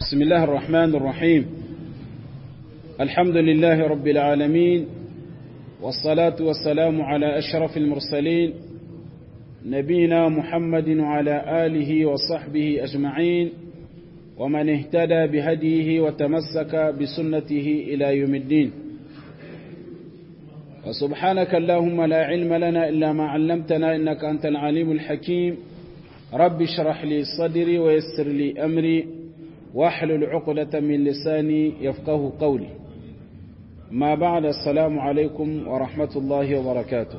بسم الله الرحمن الرحيم الحمد لله رب العالمين والصلاة والسلام على أشرف المرسلين نبينا محمد وعلى آله وصحبه أجمعين ومن اهتدى بهديه وتمسك بسنته إلى يوم الدين وسبحانك اللهم لا علم لنا إلا ما علمتنا إنك أنت العليم الحكيم رب اشرح لي صدري ويسر لي أمري واحلل عقدة من لساني يفقه قولي ما بعد السلام عليكم ورحمة الله وبركاته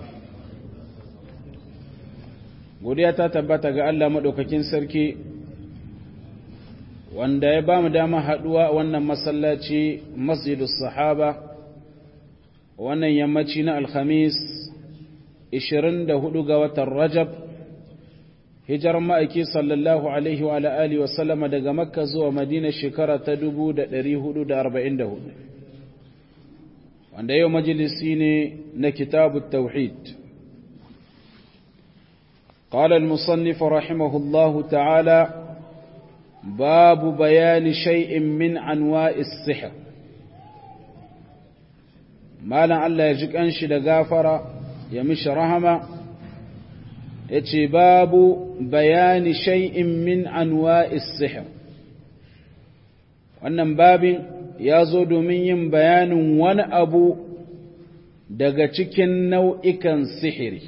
godiya ta tabbata ga Allah maɗaukakin sarki wanda ya ba mu dama haɗuwa wannan masallaci masjidus sahaba wannan yammaci na alhamis 24 ga watan rajab hijar ma'aiki sallallahu alaihi wa alihi wa sallama daga makka zuwa madina shekara ta 1444 wanda yau majalisi ne na kitabu tauhid قال المصنف رحمه الله تعالى باب بيان شيء من أنواع السحر مالا الله يجيك أنشي لغافرة يمش رحمة يتي باب بيان شيء من أنواع السحر wannan babin ya zo domin yin bayanin wani abu daga cikin nau'ikan sihiri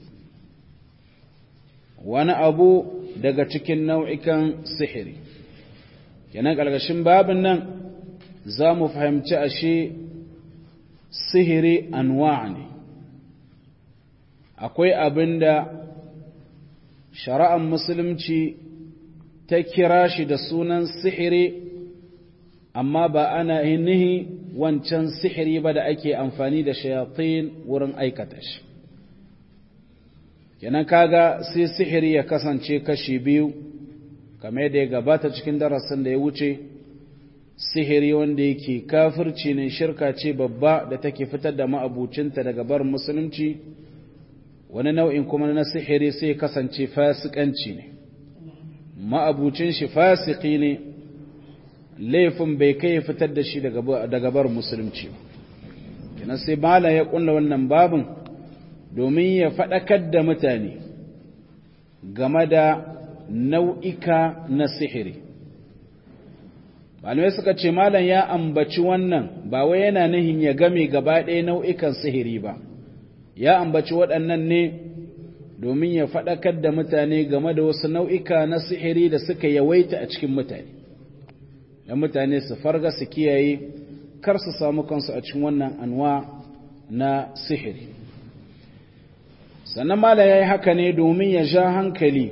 wani abu daga cikin nau'ikan sihiri kenan ƙarƙashin babin nan za mu fahimci ashe sihiri anwa ne akwai abin da shari'ar musulunci ta kira shi da sunan sihiri amma ba ana nihi wancan sihiri ba da ake amfani da shayatin wurin aikata shi kenan kaga sai sihiri ya kasance kashi biyu kamar da ya gabata cikin darasin da ya wuce sihiri wanda yake kafirci ne shirka ce babba da take fitar da ma'abucinta daga barin musulunci wani nau'in kuma na sihiri sai ya kasance fasikanci ne ma'abucin shi fasiki ne laifin bai kai fitar da shi daga barin musulunci kenan sai mala ya kulla wannan babin domin ya faɗakar da mutane game da nau'ika na sihiri malamai suka ce malam ya ambaci wannan ba wai yana nihin ya game gaba ɗaya nau'ikan sihiri ba ya ambaci waɗannan ne domin ya faɗakar da mutane game da wasu nau'ika na sihiri da suka yawaita a cikin mutane da mutane su farga su kiyaye kar su samu kansu a cikin wannan anwa na sihiri sannan mala ya yi haka ne domin ya sha hankali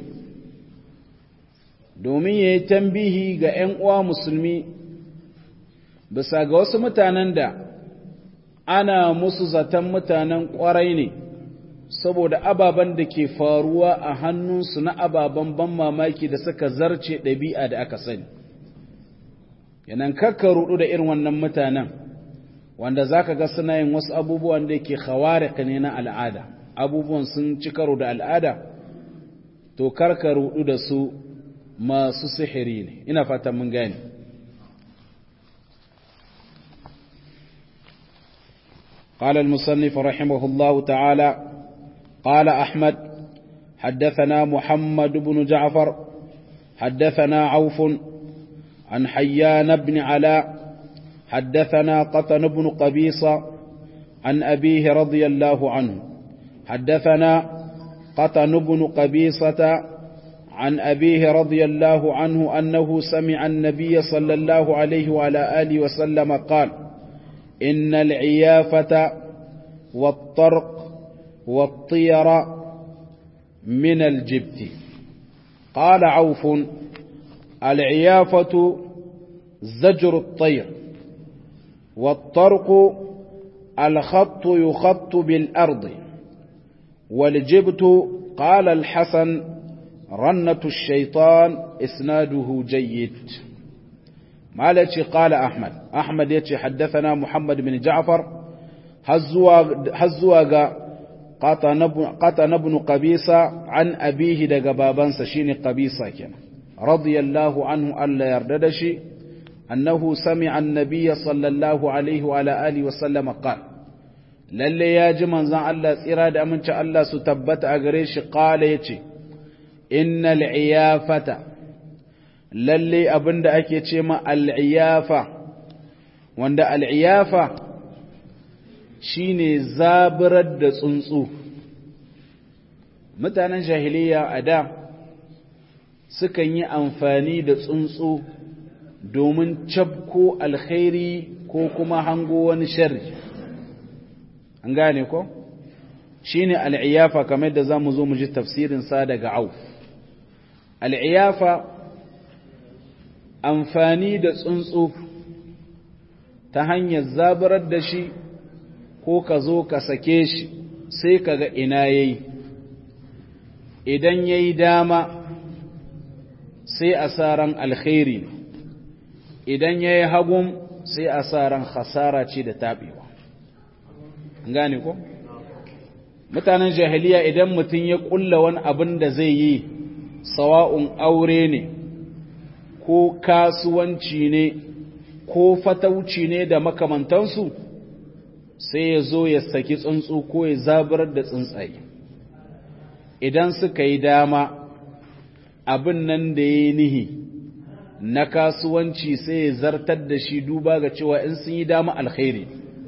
domin ya yi tambihi ga 'yan uwa musulmi bisa ga wasu mutanen da ana musu zaton mutanen ƙwarai ne saboda ababen da ke faruwa a hannunsu na ababen ban mamaki da suka zarce ɗabi'a da aka sani yanan kakka rudu da irin wannan mutanen wanda za ka ga suna yin wasu abubuwan da ke khawarika ne na al'ada abubuwan sun ci karo da al'ada to karka rudu da su masu sihiri ne ina fatan mun gane قال المصنف رحمه الله تعالى قال أحمد حدثنا محمد بن جعفر حدثنا عوف عن حيان بن علاء حدثنا قطن بن قبيصة عن أبيه رضي الله عنه حدثنا قطن بن قبيصة عن أبيه رضي الله عنه أنه سمع النبي صلى الله عليه وعلى آله وسلم قال إن العيافة والطرق والطير من الجبت قال عوف العيافة زجر الطير والطرق الخط يخط بالأرض والجبت قال الحسن رنة الشيطان إسناده جيد مالتي قال أحمد أحمد يتي حدثنا محمد بن جعفر هزواغ قطن بن قبيسة عن أبيه دقبابان سشين قبيسة كنا radiyallahu anhu Allah yarda da shi annahu sami'a an-nabiy sallallahu alaihi wa ala alihi wa sallama qala lalle ya ji manzon Allah tsira da aminci Allah su tabbata a gare shi qala yace innal iyafata lalle abinda ake ce ma al-iyafa wanda al-iyafa shine zaburar da tsuntsu mutanen jahiliya a da sukan yi amfani da tsuntsu domin cabko alkhairi ko kuma hango wani sharri an gane ko shine al'iyafa kamar da zamu zo mu ji tafsirin sa daga auf al'iyafa amfani da tsuntsu ta hanyar zabarar da shi ko ka zo ka sake shi sai ka ga ina yayi idan yayi dama sai a sa ran alkhairi idan yayi hagun sai a sa ran khasara ce da tabewa gane ko mutanen jahiliya idan mutum ya kulla wani abin da zai yi sawa'un aure ne ko kasuwanci ne ko fatauci ne da makamantansu sai ya zo ya saki tsuntsu ko ya zabar da tsuntsaye idan suka yi dama abin nan da ya yi nihi na kasuwanci sai ya zartar da shi duba ga cewa in sun yi dama alkhairi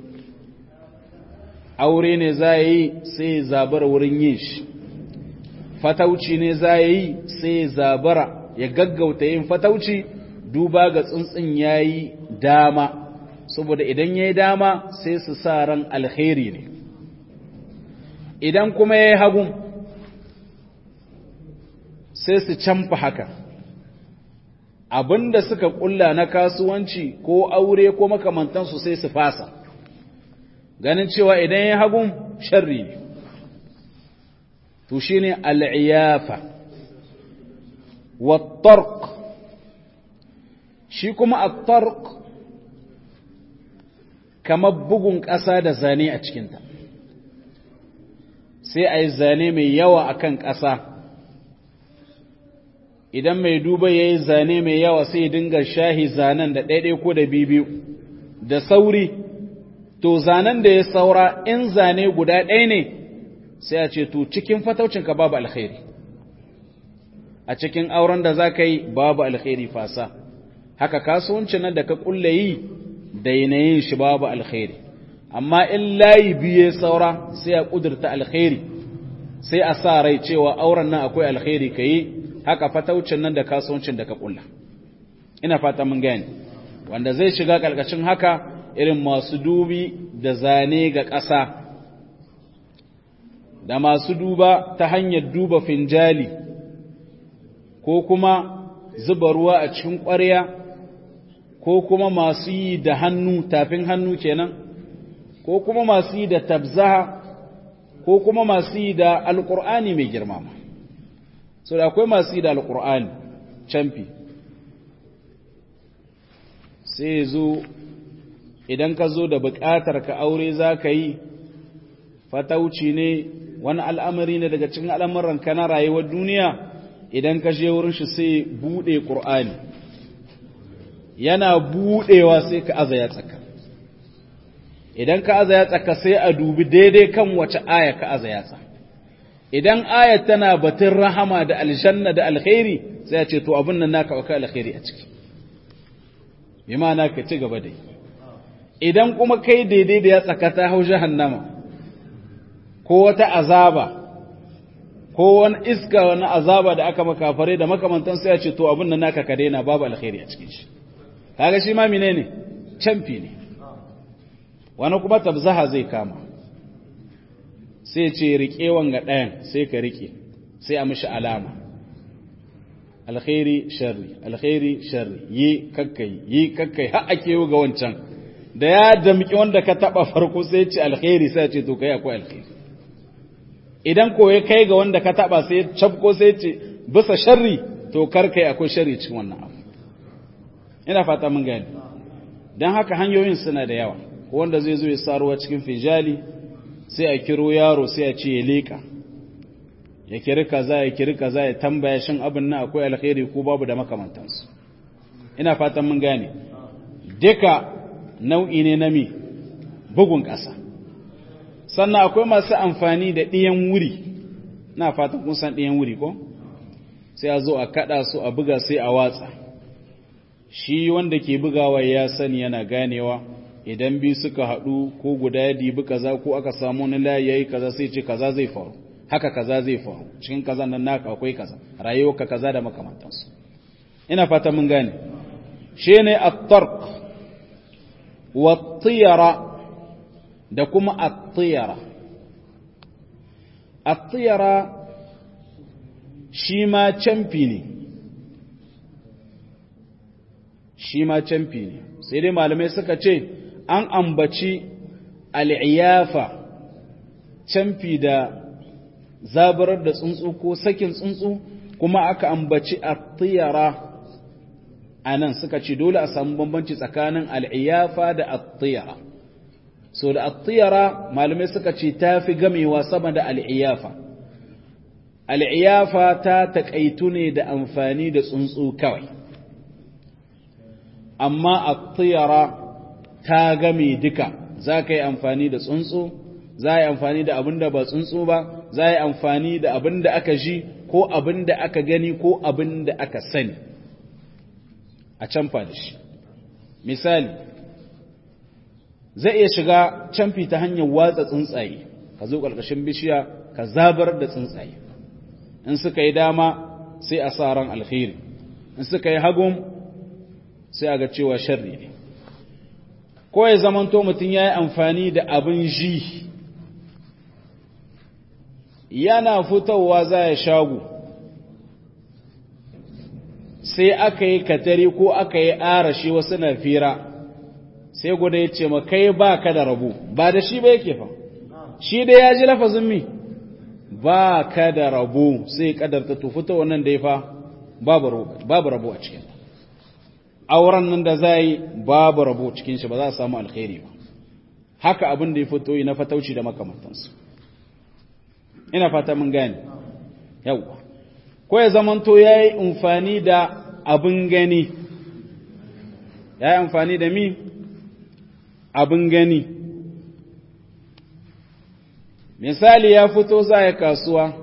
aure ne za yi sai ya zabara wurin yin shi fatauci ne za yi sai ya zabara ya gaggauta yin fatauci duba ga tsuntsun ya yi dama saboda idan ya yi dama sai su sa ran alkhairi ne idan kuma ya yi hagun sai su canfa haka abinda suka kulla na kasuwanci ko aure ko makamantansu sai su fasa ganin cewa idan ya hagun sharri ne to shi ne al'iyafa wattark shi kuma attark kamar bugun ƙasa da zane a cikinta sai a yi zane mai yawa a kan ƙasa idan mai duba ya yi zane mai yawa sai dinga shahi zanen da ɗaiɗai ko da bibiyu da sauri to zanen da ya saura in zane guda ɗaya ne sai a ce to cikin fataucinka babu alkhairi a cikin auren da za ka yi babu alkhairi fasa haka kasuwancin nan da ka kulle yi da yanayin shi babu alkhairi amma in layi biye saura sai a kudurta alkhairi sai a sa rai cewa auren nan akwai alkhairi ka yi haka fataucin nan da kasuwancin da ka kulla ina fata mun gani wanda zai shiga ƙarƙashin haka irin masu dubi da zane ga ƙasa da masu duba ta hanyar duba finjali ko kuma zuba ruwa a cikin ƙwarya ko kuma masu yi da hannu tafin hannu kenan ko kuma masu yi da tabzaha ko kuma masu yi da alƙur'ani mai girma so da akwai masu yi da alƙur'ani camfi sai zo idan ka zo da buƙatar ka aure za ka yi fatauci ne wani al'amari ne daga cikin al'amuran ka na rayuwar duniya idan ka je wurin shi sai buɗe ƙur'ani yana buɗewa sai ka aza ya tsaka idan ka aza ya tsaka sai a dubi daidai kan wace aya ka aza ya tsaka idan ayat tana batun rahama da aljanna da alkhairi sai a ce to abin nan naka akwai alkhairi a ciki bi ma'ana ka ci gaba dai idan kuma kai daidai da ya tsakata hau jahannama ko wata azaba ko wani iska wani azaba da aka makafare da makamantan sai a ce to abin nan naka ka daina babu alkhairi a cikin shi kaga shi ma menene canfi ne wani kuma tabzaha zai kama sai ce riƙe wanga ɗayan sai ka riƙe sai a mishi alama alkhairi sharri alkhairi sharri yi kakkai yi kakkai har ake yi ga wancan da ya damƙi wanda ka taɓa farko sai ce alkhairi sai ce to kai akwai alkhairi idan ko ya kai ga wanda ka taɓa sai cafko sai ce bisa sharri to kar kai akwai sharri cikin wannan abu ina fata mun gani don haka hanyoyin suna da yawa wanda zai zo ya saruwa cikin fijali sai a kiro yaro sai a ce ya leƙa ya kiri kaza ya kiri kaza ya tambaya shin abin nan akwai alkhairi ko babu da makamantansu ina fatan mun gane duka nau'i ne na mi bugun ƙasa sannan akwai masu amfani da ɗiyan wuri na fatan kun san ɗiyan wuri ko sai a zo a kaɗa su a buga sai a watsa shi wanda ke bugawa ya sani yana ganewa idan biyu suka haɗu ko guda ya dibi kaza ko aka samu wani layi yayi kaza sai ce kaza zai faru haka kaza zai faru cikin kaza nan naka akwai kaza rayuwarka kaza da makamantansu ina fata mun gane shine at-tarq wa tiyara da kuma at-tiyara at-tiyara shi ma camfi ne shi ma camfi ne sai dai malamai suka ce an ambaci al'iyafa camfi da zabarar da tsuntsu ko sakin tsuntsu kuma aka ambaci attiyara a nan suka ce dole a samu bambanci tsakanin al'iyafa da attiyara so da attiyara malamai suka ce ta fi gamewa sama da al'iyafa al'iyafa ta taƙaitu ne da amfani da tsuntsu kawai amma attiyara ta game duka za ka yi amfani da tsuntsu za a yi amfani da abin da ba tsuntsu ba za a yi amfani da abin da aka ji ko abin da aka gani ko abin da aka sani a canfa da shi misali zai iya shiga canfi ta hanyar watsa tsuntsaye ka zo ƙarƙashin bishiya ka zabar da tsuntsaye in suka yi dama sai a sa ran alkhairi in suka yi hagun sai a ga cewa sharri ne ko ya zamanto mutum ya yi amfani da abin ji yana fitowa za ya shagu sai aka yi katari ko aka yi arashi wasu na fira sai guda ya ce kai ba ka da rabu ba da shi ba yake fa shi da ya ji lafazin mi ba ka da rabu sai kadarta tufuta wannan da ya fa babu rabu a cikin auren nan da za yi babu rabu cikin shi ba za a samu alkhairi ba haka abin da ya fito yi na fatauci da makamantansu ina fata mun gane yawwa ko ya zamanto ya yi amfani da abin gani ya yi amfani da mi abin gani misali ya fito za ya kasuwa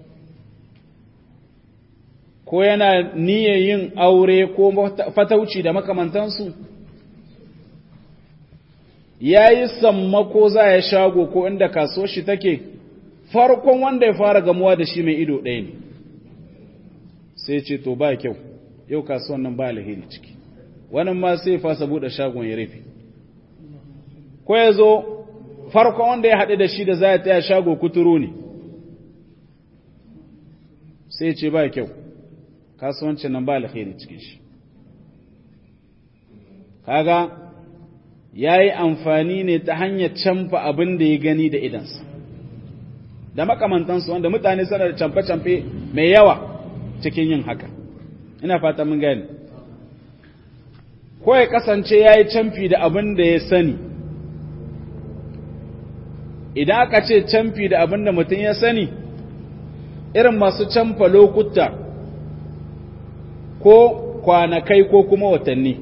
ko yana niyyar yin aure ko fatauci da makamantansu ya yi sammako za ya shago ko inda kasuwar shi take farkon wanda ya fara gamuwa da shi mai ido ɗaya ne sai ce to ba kyau yau kasuwan nan ba alheri ciki wannan ma sai fasa buɗe shagon ya rufe ko ya zo farkon wanda ya haɗu da shi da za ya taya shago kuturu ne sai ce ba kyau kasuwancin nan ba alheri cikin shi kaga ya yi amfani ne ta hanyar canfa abin da ya gani da idansa da makamantansu wanda mutane suna da camfe-camfe mai yawa cikin yin haka ina fata mun gani ko ya kasance ya yi camfi da abin da ya sani idan aka ce camfi da abin da mutum ya sani irin masu camfa lokuta ko kwanakai ko kuma watanni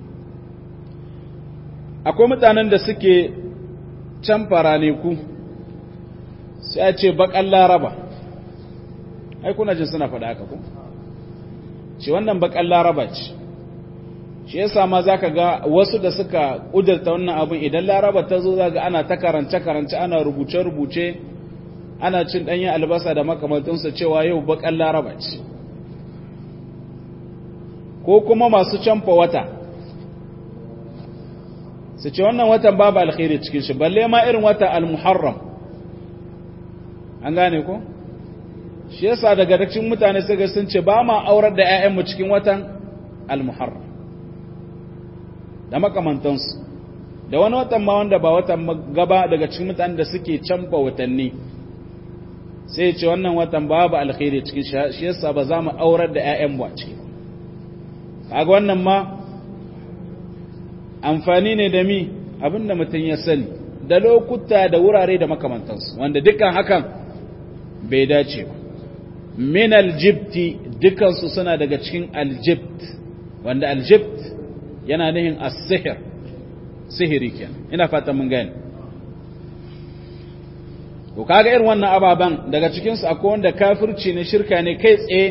akwai mutanen da suke camfa raneku sai a ce bakan laraba ai kuna jin suna faɗa haka ku ce wannan bakan laraba ce shi yasa ma zaka ga wasu da suka ƙudurta wannan abin idan laraba ta zo zaga ana ta karance-karance ana rubuce-rubuce ana cin ɗanyen albasa da makamantinsa cewa yau bakan laraba ce ko kuma masu canfa wata su ce wannan watan babu alkhairi cikin shi balle ma irin wata al-muharram an gane ko shi yasa daga cikin mutane suka sun ce ba ma aurar da 'ya'yanmu cikin watan al-muharram da makamantansu da wani watan ma wanda ba watan gaba daga cikin mutanen da suke canfa watanni sai ce wannan watan babu alkhairi cikin shi yasa ba za mu aurar da 'ya'yanmu a ciki kaga wannan ma amfani ne da mi abinda mutum ya sani da lokuta da wurare da makamantansu wanda dukkan hakan bai dace ba min aljibti dukansu suna daga cikin aljibt wanda aljibt yana nihin as-sihr sihiri kenan ina fata mun gane to kaga irin wannan ababan daga cikin su akwai wanda kafirci ne shirka ne kai tsaye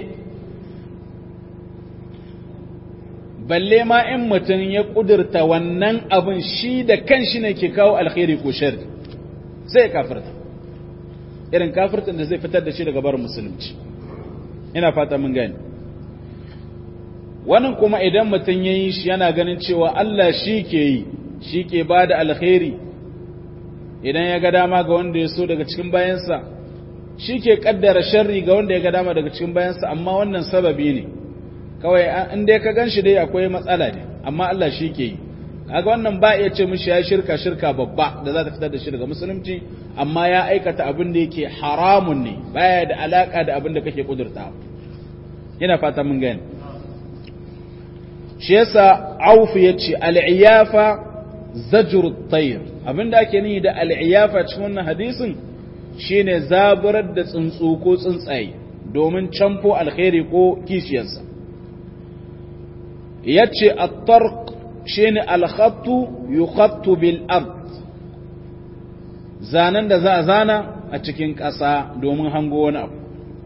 balle ma in mutum ya kudurta wannan abin shi da kanshi ne ke kawo alkhairi ko sharri sai kafirta irin kafirtin da zai fitar da shi daga barin musulunci ina fata mun gani wannan kuma idan mutum ya yi shi yana ganin cewa Allah shi ke yi shi ke ba da alkhairi idan ya ga dama ga wanda ya so daga cikin bayansa shi ke kaddara sharri ga wanda ya ga dama daga cikin bayansa amma wannan sababi ne kawai in dai ka gan shi dai akwai matsala ne amma Allah shi ke yi kaga wannan ba iya ce mishi ya shirka shirka babba da za ta fitar da shi daga musulunci amma ya aikata abin da yake haramun ne baya da alaka da abin da kake kudurta ina fata mun gani shi yasa Auf yace al-iyafa zajru at-tayr abinda ake nihi da al-iyafa cikin wannan hadisin shine zaburar da tsuntsu ko tsuntsaye domin camfo alkhairi ko kishiyarsa yace at-tarq shine al-khattu yukhattu bil ard zanen da za a zana a cikin ƙasa domin hango wani abu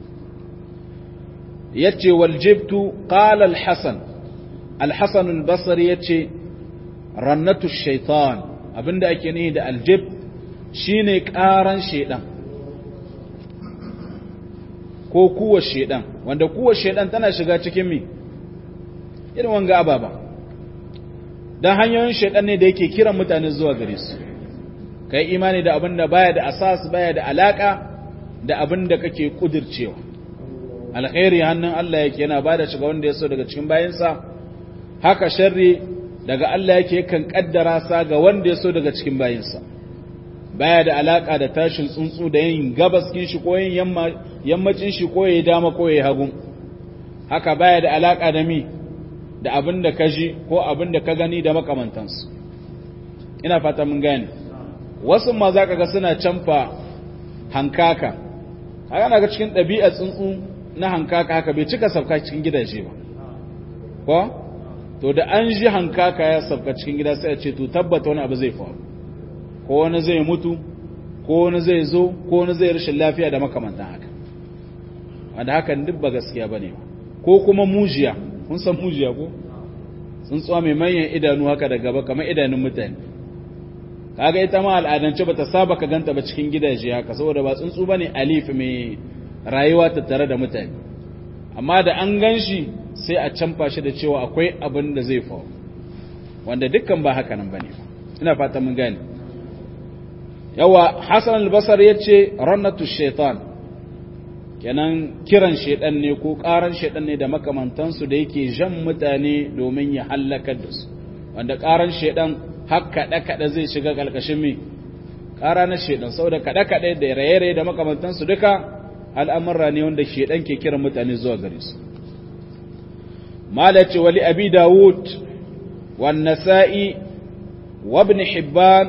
yace wal jibtu qala al-hasan al-hasan al-basri yace rannatu shaitan abinda ake nihi da aljib shine ƙaran shedan ko kuwa shedan wanda kuwa shedan tana shiga cikin mi irin wanga ababa dan hanyoyin shedan ne da yake kiran mutane zuwa gare su kai imani da abinda baya da asas baya da alaka da abinda kake kudircewa alkhairi hannun Allah yake yana bada shiga wanda ya so daga cikin bayansa haka sharri daga Allah yake kan kaddara sa ga wanda ya so daga cikin bayinsa baya da alaka da tashin tsuntsu da yin gabaskin shi ko yin yammacin shi ko yayi dama ko yayi hagu haka baya da alaka da mi da abin da ka ji ko abin da ka gani da makamantansu ina fata mun gane wasu ma za ka ga suna canfa hankaka haka na ga cikin ɗabi'a tsuntsu na hankaka haka bai cika sauka cikin gidaje ba ko to da an ji hankaka ya sauka cikin gida sai a ce to tabbata wani abu zai faru ko wani zai mutu ko wani zai zo ko wani zai rashin lafiya da makamantan haka wanda hakan duk ba gaskiya ba ne ko kuma mujiya kun san mujiya ko tsuntsuwa mai manyan idanu haka da gaba kamar idanun mutane kaga ita ma al'adance bata saba ka ganta ba cikin gidaje haka saboda ba tsuntsu bane alif mai rayuwa tattare da mutane amma da an ganshi sai a canfa shi da cewa akwai abin da zai faru wanda dukkan ba haka nan bane ina fata mun gane yawa Hassan al-Basri yace rannatu shaitan kenan kiran shaitan ne ko karan shaitan ne da makamantansu da yake jan mutane domin ya halakar da su wanda karan shaitan har kaɗe-kaɗe zai shiga ƙarƙashin mai ƙara na shaidan saboda kaɗe-kaɗe da raye-raye da makamantansu duka al'amurra ne wanda shaidan ke kiran mutane zuwa gare su malace wali abi dawud wan nasa'i wa ibn hibban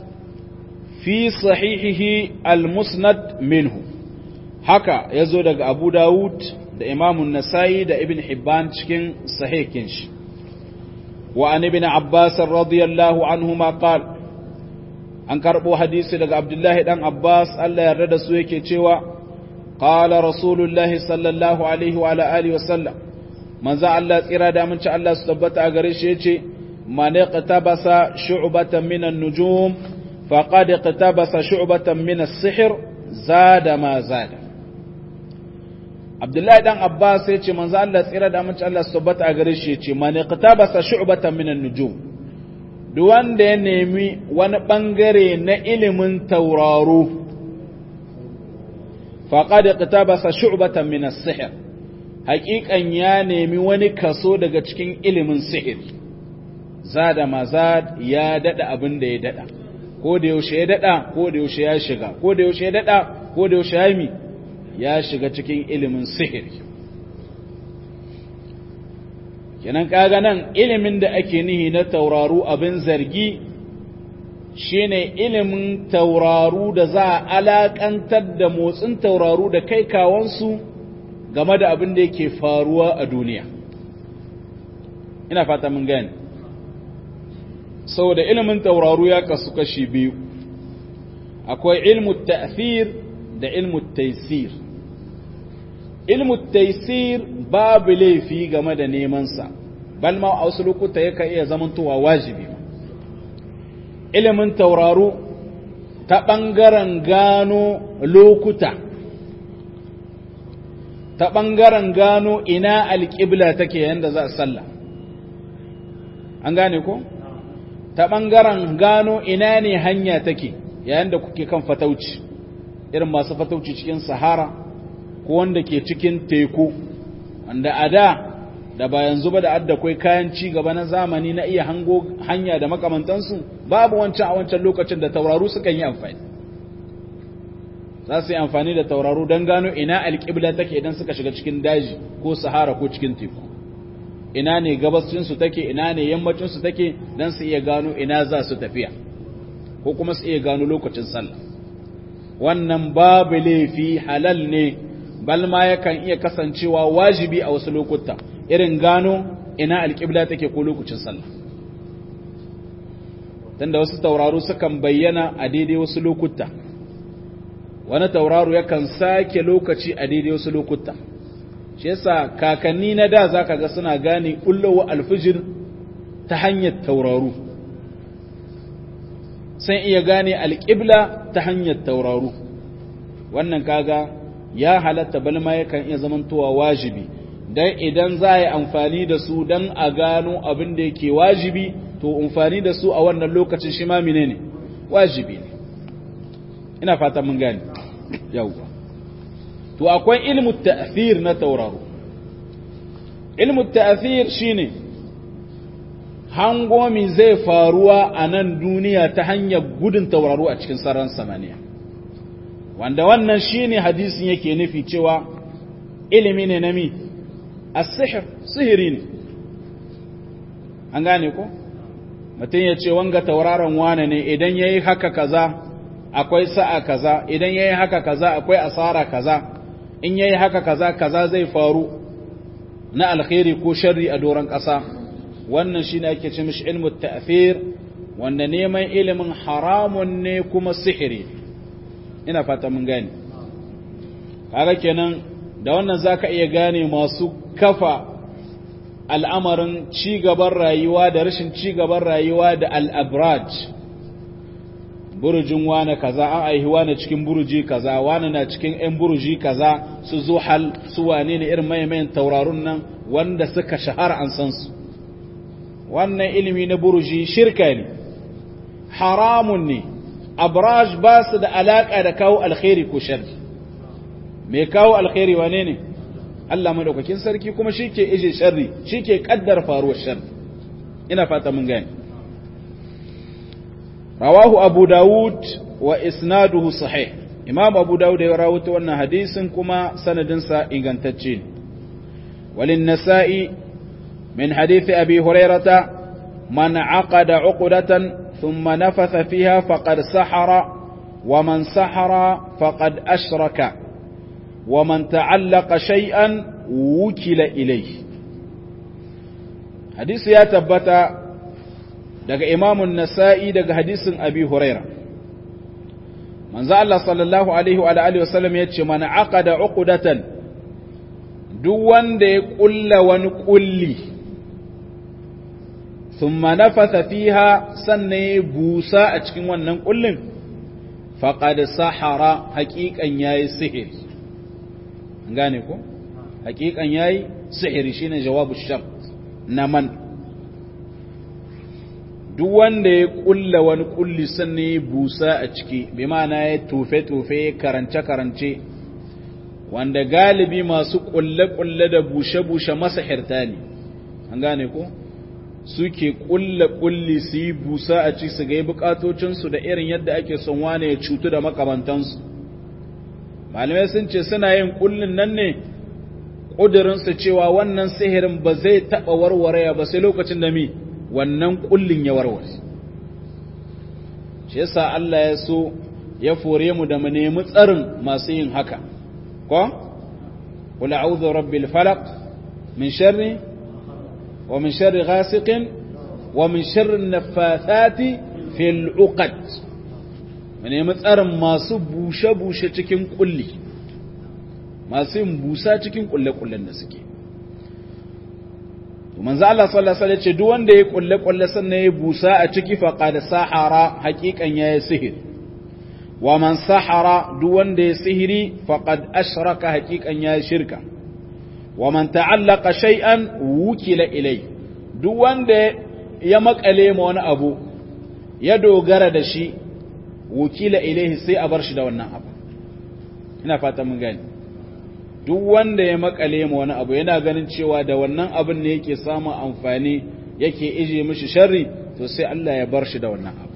fi sahihihi al-musnad minhu haka yazo daga abu dawud da imamun nasa'i da ibn hibban cikin sahihin shi وعن ابن عباس رضي الله عنهما قال an karɓo hadisi daga abdullahi ɗan abbas allah yarda da su yake cewa ƙala rasulullahi sallallahu alaihi wa alihi wa sallam manzan allah tsira da amince allah su tabbata a gare shi ya ce mane qitabasa shu'batan min an-nujum faqad qitabasa shu'batan min as-sihr zada ma zada Abdullahi dan Abbas ya ce manzo Allah tsira da amince Allah su tabbata a gare shi ya ce man iqtabasa shu'batan min an-nujum duk wanda ya nemi wani bangare na ilimin tauraro faqad iqtabasa shu'batan min as-sihr haqiqan ya nemi wani kaso daga cikin ilimin sihir zada mazad ya dada abin da ya dada ko da yaushe ya dada ko da yaushe ya shiga ko da yaushe ya dada ko da yaushe ya mi ya shiga cikin ilimin sihiri kenan kaga nan ilimin da ake nihi na tauraru abin zargi shine ilimin tauraru da za a alakantar da motsin tauraru da kai kawansu game da abin da yake faruwa a duniya ina fata mun gani saboda ilimin tauraru ya kasu kashi biyu akwai ilmu ta'thir da ilmu taysir ilmu taysir babu laifi game da neman sa bal ma a wasu lokuta yakan iya zamantowa wajibi ilimin tauraru ta ɓangaren gano lokuta ta ɓangaren gano ina alƙibla take yadda za a sallah an gane ko? ta ɓangaren gano ina ne hanya take yayin da kuke kan fatauci irin masu fatauci cikin sahara ko wanda ke cikin teku wanda a da da ba yanzu ba da adda kwai kayan ci gaba na zamani na iya hango hanya da makamantansu babu wancan a wancan lokacin da tauraru sukan yi amfani za su yi amfani da tauraru don gano ina alƙibla take idan suka shiga cikin daji ko sahara ko cikin teku ina ne gabacinsu take ina ne yammacinsu take don su iya gano ina za su tafiya ko kuma su iya gano lokacin sallah wannan babu laifi halal ne balma yakan iya kasancewa wajibi a wasu lokuta irin gano ina alƙibla take ko lokacin sallah tunda wasu tauraru sukan bayyana a daidai wasu lokuta wani tauraro yakan sake lokaci a daidai wasu lokuta shi yasa kakanni na da zaka ga suna gane kullowa alfijir ta hanyar tauraru sun iya gane alƙibla ta hanyar tauraru wannan kaga ya halatta balma yakan iya zamantowa wajibi dan idan za a yi amfani da su dan a gano abin da yake wajibi to amfani da su a wannan lokacin shi ma menene wajibi ne ina fata mun gane yawwa to akwai ilmu ta'thir na tauraro ilmu ta'thir shine hangomi zai faruwa a nan duniya ta hanyar gudun tauraro a cikin sararin samaniya wanda wannan shine hadisin yake nufi cewa ilimi ne na mi as-sihr sihiri ne an gane ko mutum ya ce wanga tauraron wane ne idan yayi haka kaza akwai sa'a kaza idan yayi haka kaza akwai asara kaza in yayi haka kaza kaza zai faru na alkhairi ko sharri a doron ƙasa wannan shine ake ce mishi ilmu ta'thir wanda neman ilimin haramun ne kuma sihiri ina fata mun gane kaga kenan da wannan zaka iya gane masu kafa al'amarin ci gaban rayuwa da rashin ci gaban rayuwa da al-abraj burujin wane kaza an aihi wane cikin buruji kaza wane na cikin ‘yan buruji kaza su zuhal su wane ne irin maimayin taurarun nan wanda suka shahara an san su wannan ilimi na buruji shirka ne haramun ne abraj ba su da alaƙa da kawo alkhairi ko sharri mai kawo alkhairi wane ne Allah madaukakin sarki kuma shi ke ije sharri shi ke ƙaddar faruwar sharri ina fata mun gani رواه أبو داود وإسناده صحيح إمام أبو داود يراوت أن حديث كما سندنسا إنغانتجين وللنساء من حديث أبي هريرة من عقد عقدة ثم نفث فيها فقد سحر ومن سحر فقد أشرك ومن تعلق شيئا وكل إليه حديث يا تبتا daga imamun nasa'i daga hadisin abi huraira manzo Allah sallallahu alaihi wa alihi wasallam ya ce mana aqada uqdatan duk wanda ya kulla wani kulli thumma nafatha fiha sannan ya busa a cikin wannan kullin faqad sahara haqiqan yayi sihir gane ko haqiqan yayi sihiri shine jawabu shart na man duk wanda ya kulla wani kulli sannan ya busa a ciki bi ma'ana ya tofe-tofe ya karance-karance wanda galibi masu kulle-kulle da bushe-bushe masa hirta ne an gane ko suke kulle-kulli su yi busa a ciki su gai bukatocinsu da irin yadda ake son wane ya cutu da makamantansu malamai sun ce suna yin kullin nan ne ƙudurinsu cewa wannan sihirin ba zai taɓa warware ba sai lokacin da mi wannan kullin ya warware shi yasa Allah ya so ya fore mu da mu nemi tsarin masu yin haka ko qul a'udhu rabbil falaq min sharri wa min sharri ghasiqin wa min sharrin naffathati fil uqad mu nemi tsarin masu bushe-bushe cikin kulli masu yin busa cikin kulle-kullen da suke manzo Allah sallallahu alaihi wasallam ce duk wanda ya kulle-kulle sannan ya busa a ciki faqad sahara haqiqan yayi sihir wa man sahara duk wanda ya sihiri faqad ashraka haqiqan yayi shirka wa man ta'allaqa shay'an wukila ilai duk wanda ya makale ma wani abu ya dogara da shi wukila ilaihi sai a bar shi da wannan abu ina fata mun gani duk wanda ya makale ma wani abu yana ganin cewa da wannan abin ne yake samun amfani yake ije mishi sharri to sai Allah ya bar shi da wannan abu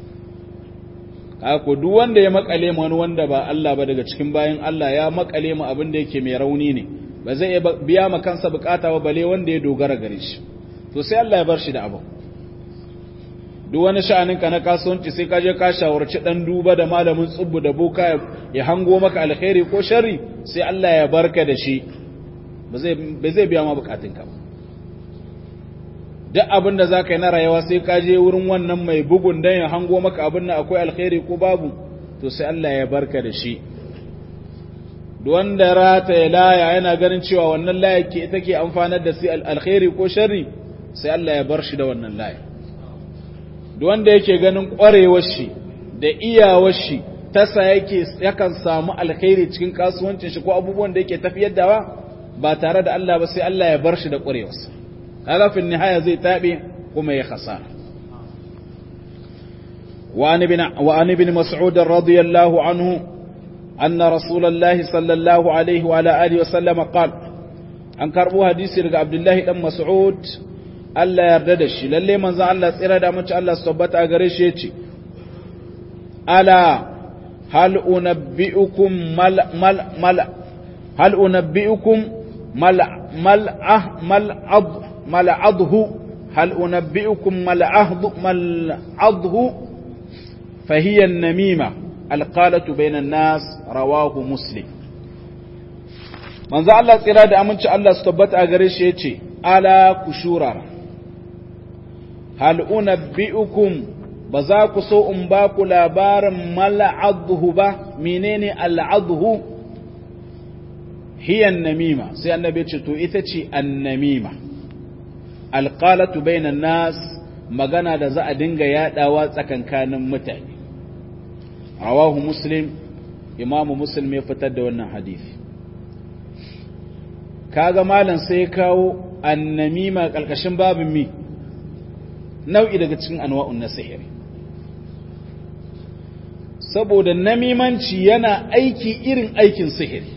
ko duk wanda ya makale ma wani wanda ba Allah ba daga cikin bayan Allah ya makale ma abin da yake mai rauni ne ba zai biya ma kansa bukata ba bale wanda ya dogara gare shi to sai Allah ya bar shi da abu duk wani sha'aninka na kasuwanci sai ka je ka shawarci dan duba da malamin tsubbu da boka ya hango maka alkhairi ko sharri sai Allah ya barka da shi ba zai ba zai biya ma bukatunka ba duk abin da zaka yi na rayuwa sai ka je wurin wannan mai bugun dan ya hango maka abin nan akwai alkhairi ko babu to sai Allah ya barka da shi duk wanda rata ya laya yana ganin cewa wannan laya ke ita ke amfanar da sai alkhairi ko sharri sai Allah ya bar shi da wannan laya wanda yake ganin ƙwarewar shi da iyawar shi tasa yake yakan samu alkhairi cikin kasuwancin shi ko abubuwan da yake tafiyar dawa ba tare da Allah ba sai Allah ya bar shi da ƙwarewarsa kaga fin nihaya zai tabe kuma ya khasara وعن ابن وعن ابن مسعود رضي الله عنه أن رسول الله صلى الله عليه وعلى آله وسلم قال أن كربو حديث عبد الله بن مسعود Allah ya yarda da shi lalle manzon Allah tsira da mace Allah su tabbata a gare shi yace ala hal unabbiukum mal mal mal hal unabbiukum mal mal ah mal ad mal adhu hal unabbiukum mal ahd mal adhu فهي النميمة القالة بين الناس رواه مسلم manzo Allah tsira da aminci Allah su tabbata a gare shi yace ala kushura hal unabbiukum ba za ku so in ba ku labarin mal'adhu ba menene al'adhu hiya namima sai annabi ce to ita ce annamima alqalatu bainan nas magana da za a dinga yadawa tsakankanin mutane rawahu muslim imamu muslim ya fitar da wannan hadisi kaga malam sai kawo annamima kalkashin babin mi nau'i daga cikin anwa'un na sihiri saboda namimanci yana aiki irin aikin sihiri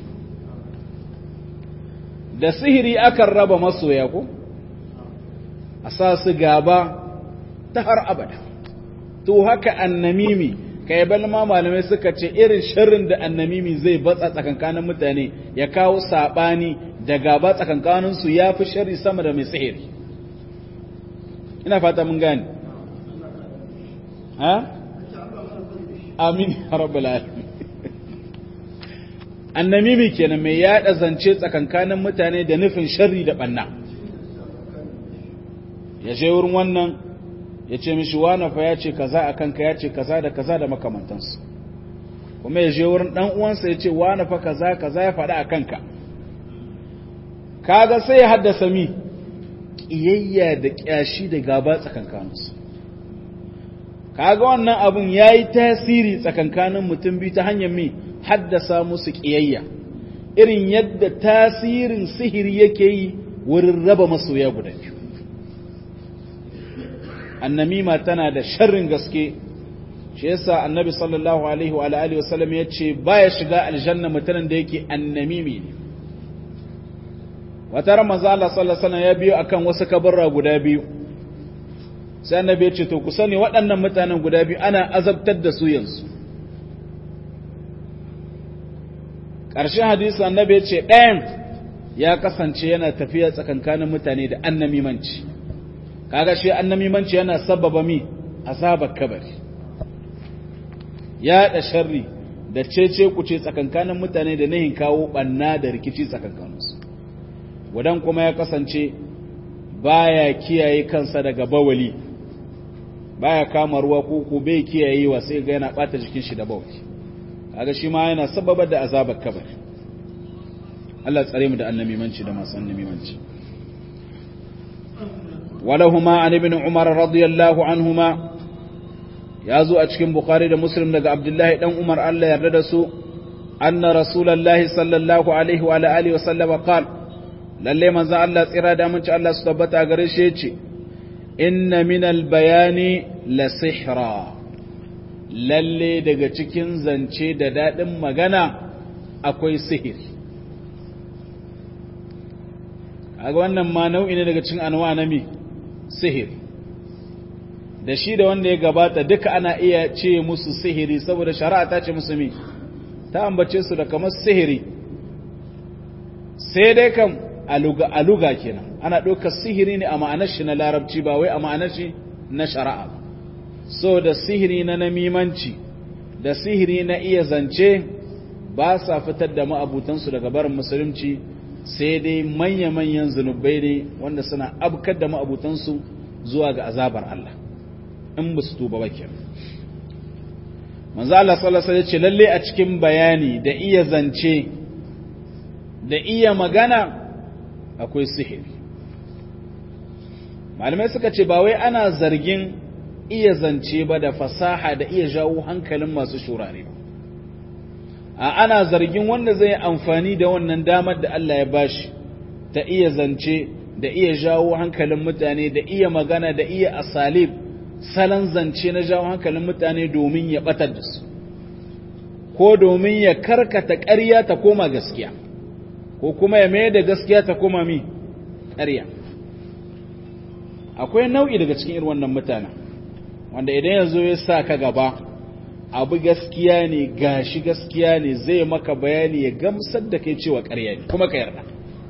da sihiri akan raba masoya ko a sa su gaba ta har abada to haka annamimi kai bal ma malamai suka ce irin sharrin da annamimi zai batsa tsakankanin mutane ya kawo sabani da gaba tsakankanin su yafi sharri sama da mai sihiri ina fata mun gane ha amin ya rabbal alamin annamimi kenan mai yada zance tsakankanin mutane da nufin sharri da banna ya je wurin wannan ya ce mishi wane fa ya ce kaza a kanka ya ce kaza da kaza da makamantansu kuma ya je wurin dan uwansa ya ce wane fa kaza kaza ya faɗa a kanka kaga sai ya haddasa mi ƙiyayya da ƙyashi da gaba tsakankaninsu kaga wannan abun ya yi tasiri tsakankanin mutum biyu ta hanyar mi haddasa musu ƙiyayya irin yadda tasirin sihiri yake yi wurin raba masoya guda biyu annamima tana da sharrin gaske shi yasa annabi sallallahu alaihi wa alihi wa sallam yace baya shiga aljanna mutanen da yake annamimi ne wata ran manzo Allah sallallahu alaihi wasallam ya biyo akan wasu kabarra guda biyu sai annabi yace to ku sani waɗannan mutanen guda biyu ana azabtar da su yanzu ƙarshen hadisi annabi yace ɗayan ya kasance yana tafiya tsakankanin mutane da annamimanci kaga shi annamimanci yana sababa mi azabar kabari ya da sharri da cece kuce tsakankanin mutane da nahin kawo banna da rikici tsakankaninsu wadan kuma ya kasance baya kiyaye kansa daga bawali baya kama ruwa ko ko bai kiyayewa sai ga yana bata jikin shi da bawali kaga shi ma yana sababar da azabar kabari Allah tsare mu da annamimanci da masu annamimanci ولهما عن ابن عمر رضي الله عنهما يازو أتشكين بخاري دا مسلم دا عبد الله دان عمر الله يردسو أن رسول الله صلى الله عليه وعلى آله وسلم قال للي من ذا الله تيرا دا منش الله ستبتا غريشيتي إن من البيان لسحرا lalle daga cikin zance da daɗin magana akwai sihir kaga wannan ma nau'i ne daga cikin anwa na mi sihir da shi da wanda ya gabata duka ana iya ce musu sihiri saboda shari'a ta ce musu mi ta ambace su da kamar sihiri sai dai kam aluga aluga kenan ana ɗaukar sihiri ne a ma'anar shi na larabci ba wai a ma'anar shi na shari'a ba so da sihiri na namimanci da sihiri na iya zance ba sa fitar da ma'abutansu daga barin musulunci sai dai manya-manyan zunubai ne wanda suna abkar da ma'abutansu zuwa ga azabar Allah in ba su tuba bakin manzo Allah sallallahu alaihi ce lalle a cikin bayani da iya zance da iya magana akwai sihiri malamai suka ce ba wai ana zargin iya zance ba da fasaha da iya jawo hankalin masu shurare ba a ana zargin wanda zai amfani da wannan damar da Allah ya bashi ta iya zance da iya jawo hankalin mutane da iya magana da iya asalib salon zance na jawo hankalin mutane domin ya batar da su ko domin ya karkata ƙarya ta koma gaskiya ko kuma ya mai da gaskiya ta koma mi ƙarya akwai nau'i daga cikin irin wannan mutanen wanda idan ya zo ya sa ka gaba abu gaskiya ne gashi gaskiya ne zai maka bayani ya gamsar da kai cewa ƙarya ne kuma ka yarda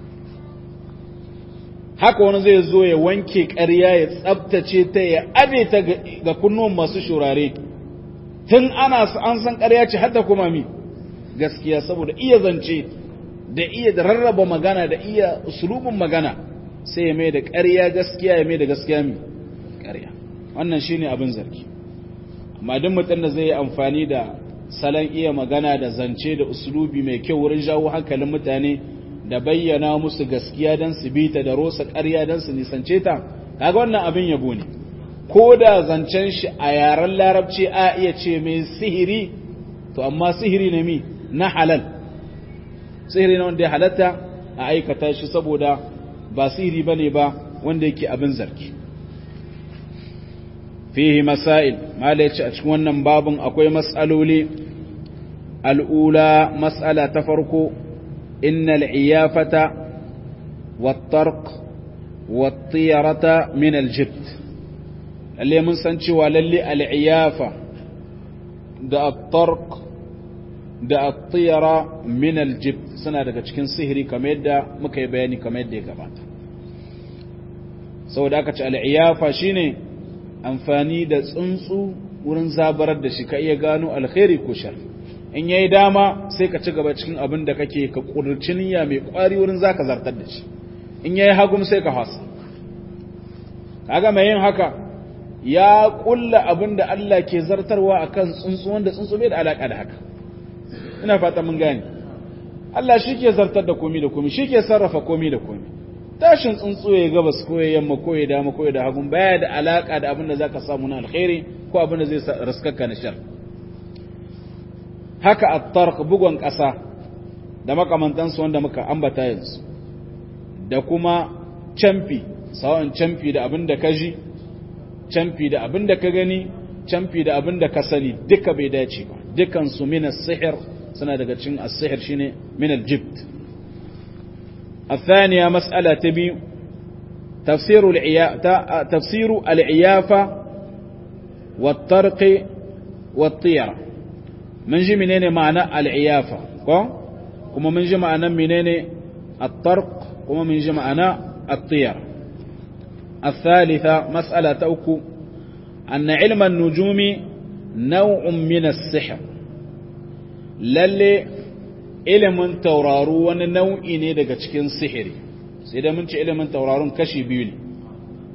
haka wani zai zo ya wanke ƙarya ya tsabtace ta ya abe ta ga kunnuwan masu shurare tun ana an san ƙarya ce hatta kuma mi gaskiya saboda iya zance da iya da rarraba magana da iya usulubin magana sai ya mai da ƙarya gaskiya ya mai da gaskiya mi ƙarya wannan shine abin zargi amma duk mutum da zai yi amfani da salon iya magana da zance da usulubi mai kyau wurin jawo hankalin mutane da bayyana musu gaskiya don su bi ta da rosa ƙarya don su nisance ta kaga wannan abin yabo ne ko da zancen shi a yaren larabci a iya ce mai sihiri to amma sihiri ne mi na halal sihiri na wanda ya halatta a aikata shi saboda ba sihiri bane ba wanda yake abin zargi fihi masail mala yace a cikin wannan babun akwai mas'aloli al'ula mas'ala ta farko innal iyafata wat-tarq wat-tiyarata min al-jibt lalle mun san cewa lalle al-iyafa da at-tarq da at-tiyara min al-jibt suna daga cikin sihiri kamar yadda muka yi bayani kamar yadda ya gabata saboda aka ce al-iyafa shine amfani da tsuntsu wurin zabarar da shi ka iya gano alkhairi ko shar in yayi dama sai ka ci gaba cikin abin da kake ka kurci niyya mai kwari wurin zaka zartar da shi in yayi hagum sai ka hasa kaga mai yin haka ya kulla abin da Allah ke zartarwa akan tsuntsu wanda tsuntsu bai da alaka da haka ina fata mun gane Allah shi ke zartar da komi da komi shi ke sarrafa komi da komi tashin tsuntsu ya gabas ko ya yamma ko ya dama ko ya da hagun baya da alaka da abin da zaka samu na alkhairi ko abin da zai raskaka na shar haka at-tarq bugon ƙasa da makamantansu wanda muka ambata yanzu da kuma camfi sawan camfi da abin da ka ji camfi da abin da ka gani camfi da abin da ka sani duka bai dace ba dukan su min as-sihr suna daga cikin as-sihr shine min al-jibt الثانية مسألة تبي تفسير العيا... تفسير العيافة والطرق والطيرة من جي منين معنى العيافة كما من جي معنى منين الطرق كما من جي معنى الطيرة الثالثة مسألة توكو أن علم النجوم نوع من السحر للي ilimin tauraro wani nau'i ne daga cikin sihiri sai da mun ce ilimin tauraron kashi biyu ne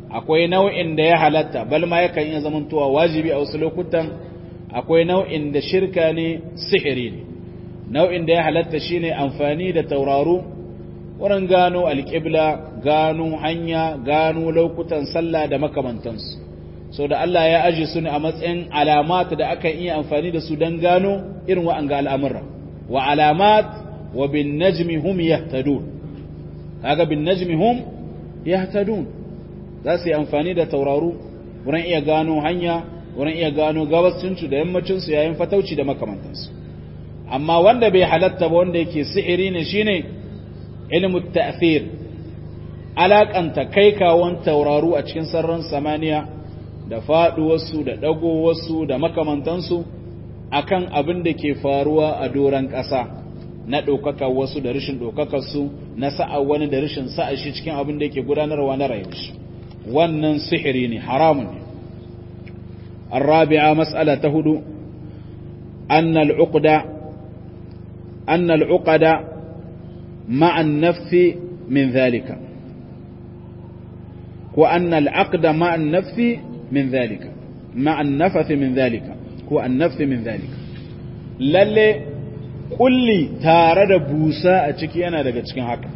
akwai nau'in da ya halatta bal ma yakan iya zamantowa wajibi a wasu lokutan akwai nau'in da shirka ne sihiri ne nau'in da ya halatta shine amfani da tauraro wurin gano alƙibla gano hanya gano lokutan sallah da makamantansu so da Allah ya aji su ne a matsayin alamat da aka iya amfani da su don gano irin wa'anga al'amurra wa alamat wa bin najmi hum yahtadun kaga bin najmi hum yahtadun za su yi amfani da tauraro wurin iya gano hanya wurin iya gano gabacinsu da yammacinsu yayin fatauci da makamantansu amma wanda bai halatta ba wanda yake sihiri ne shine ilmu ta'thir alakanta kai kawon tauraro a cikin sararin samaniya da faduwarsu da dagowarsu da makamantansu akan abin da ke faruwa a doran ƙasa na ɗaukaka wasu da rashin ɗaukakarsu na sa'a wani da rashin sa'a shi cikin abin da yake gudanarwa na rayuwar shi wannan sihiri ne haramun ne الرابعة مسألة هدو أن العقد أن العقد مع النفث من ذلك وأن العقد مع النفث من ذلك مع النفث من ذلك هو النفث من ذلك lalle kulli tare da busa a ciki yana daga cikin haka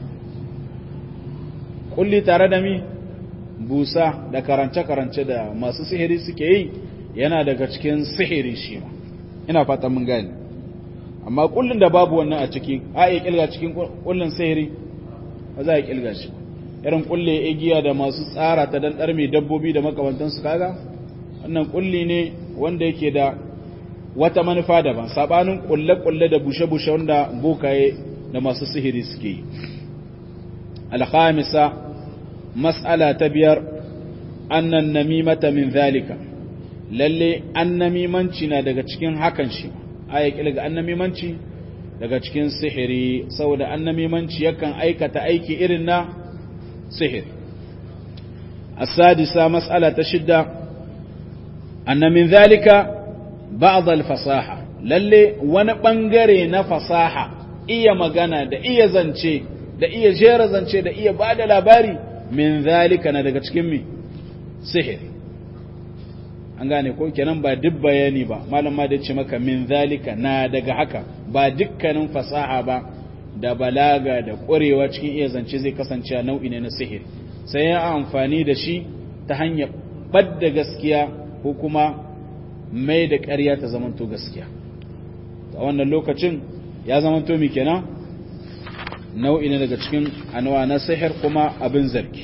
kulli tare da mi busa da karance-karance da masu sihiri suke yi yana daga cikin sihiri shi ma ina fata mun gani amma kullun da babu wannan a ciki a iya kilga cikin kullun sihiri ba za a kilga shi irin kulle igiya da masu tsara ta dan mai dabbobi da makamantansu kaga wannan kulli ne wanda yake da wata manufa daban sabanin kulle-kulle da bushe-bushe wanda bokaye da masu sihiri suke yi alhamisa mas'ala ta biyar annan namimata min zalika lalle annamimanci na daga cikin hakan shi aya kilga annamimanci daga cikin sihiri saboda annamimanci yakan aikata aiki irin na sihir as-sadisa mas'ala ta shidda anna min zalika ba'd al-fasaha lalle wani bangare na fasaha iya magana da iya zance da iya jera zance da iya bada labari min zalika na daga cikin mi sihiri an gane ko kenan ba duk bayani ba malam ma da ce maka min zalika na daga haka ba dukkanin fasaha ba da balaga da ƙwarewa cikin iya zance zai kasance nau'i ne na sihiri sai ya amfani da shi ta hanyar badda gaskiya ko kuma mai da ƙarya ta zamanto gaskiya a wannan lokacin ya zamanto mi kenan nau'i ne daga cikin anwa na sihir kuma abin zargi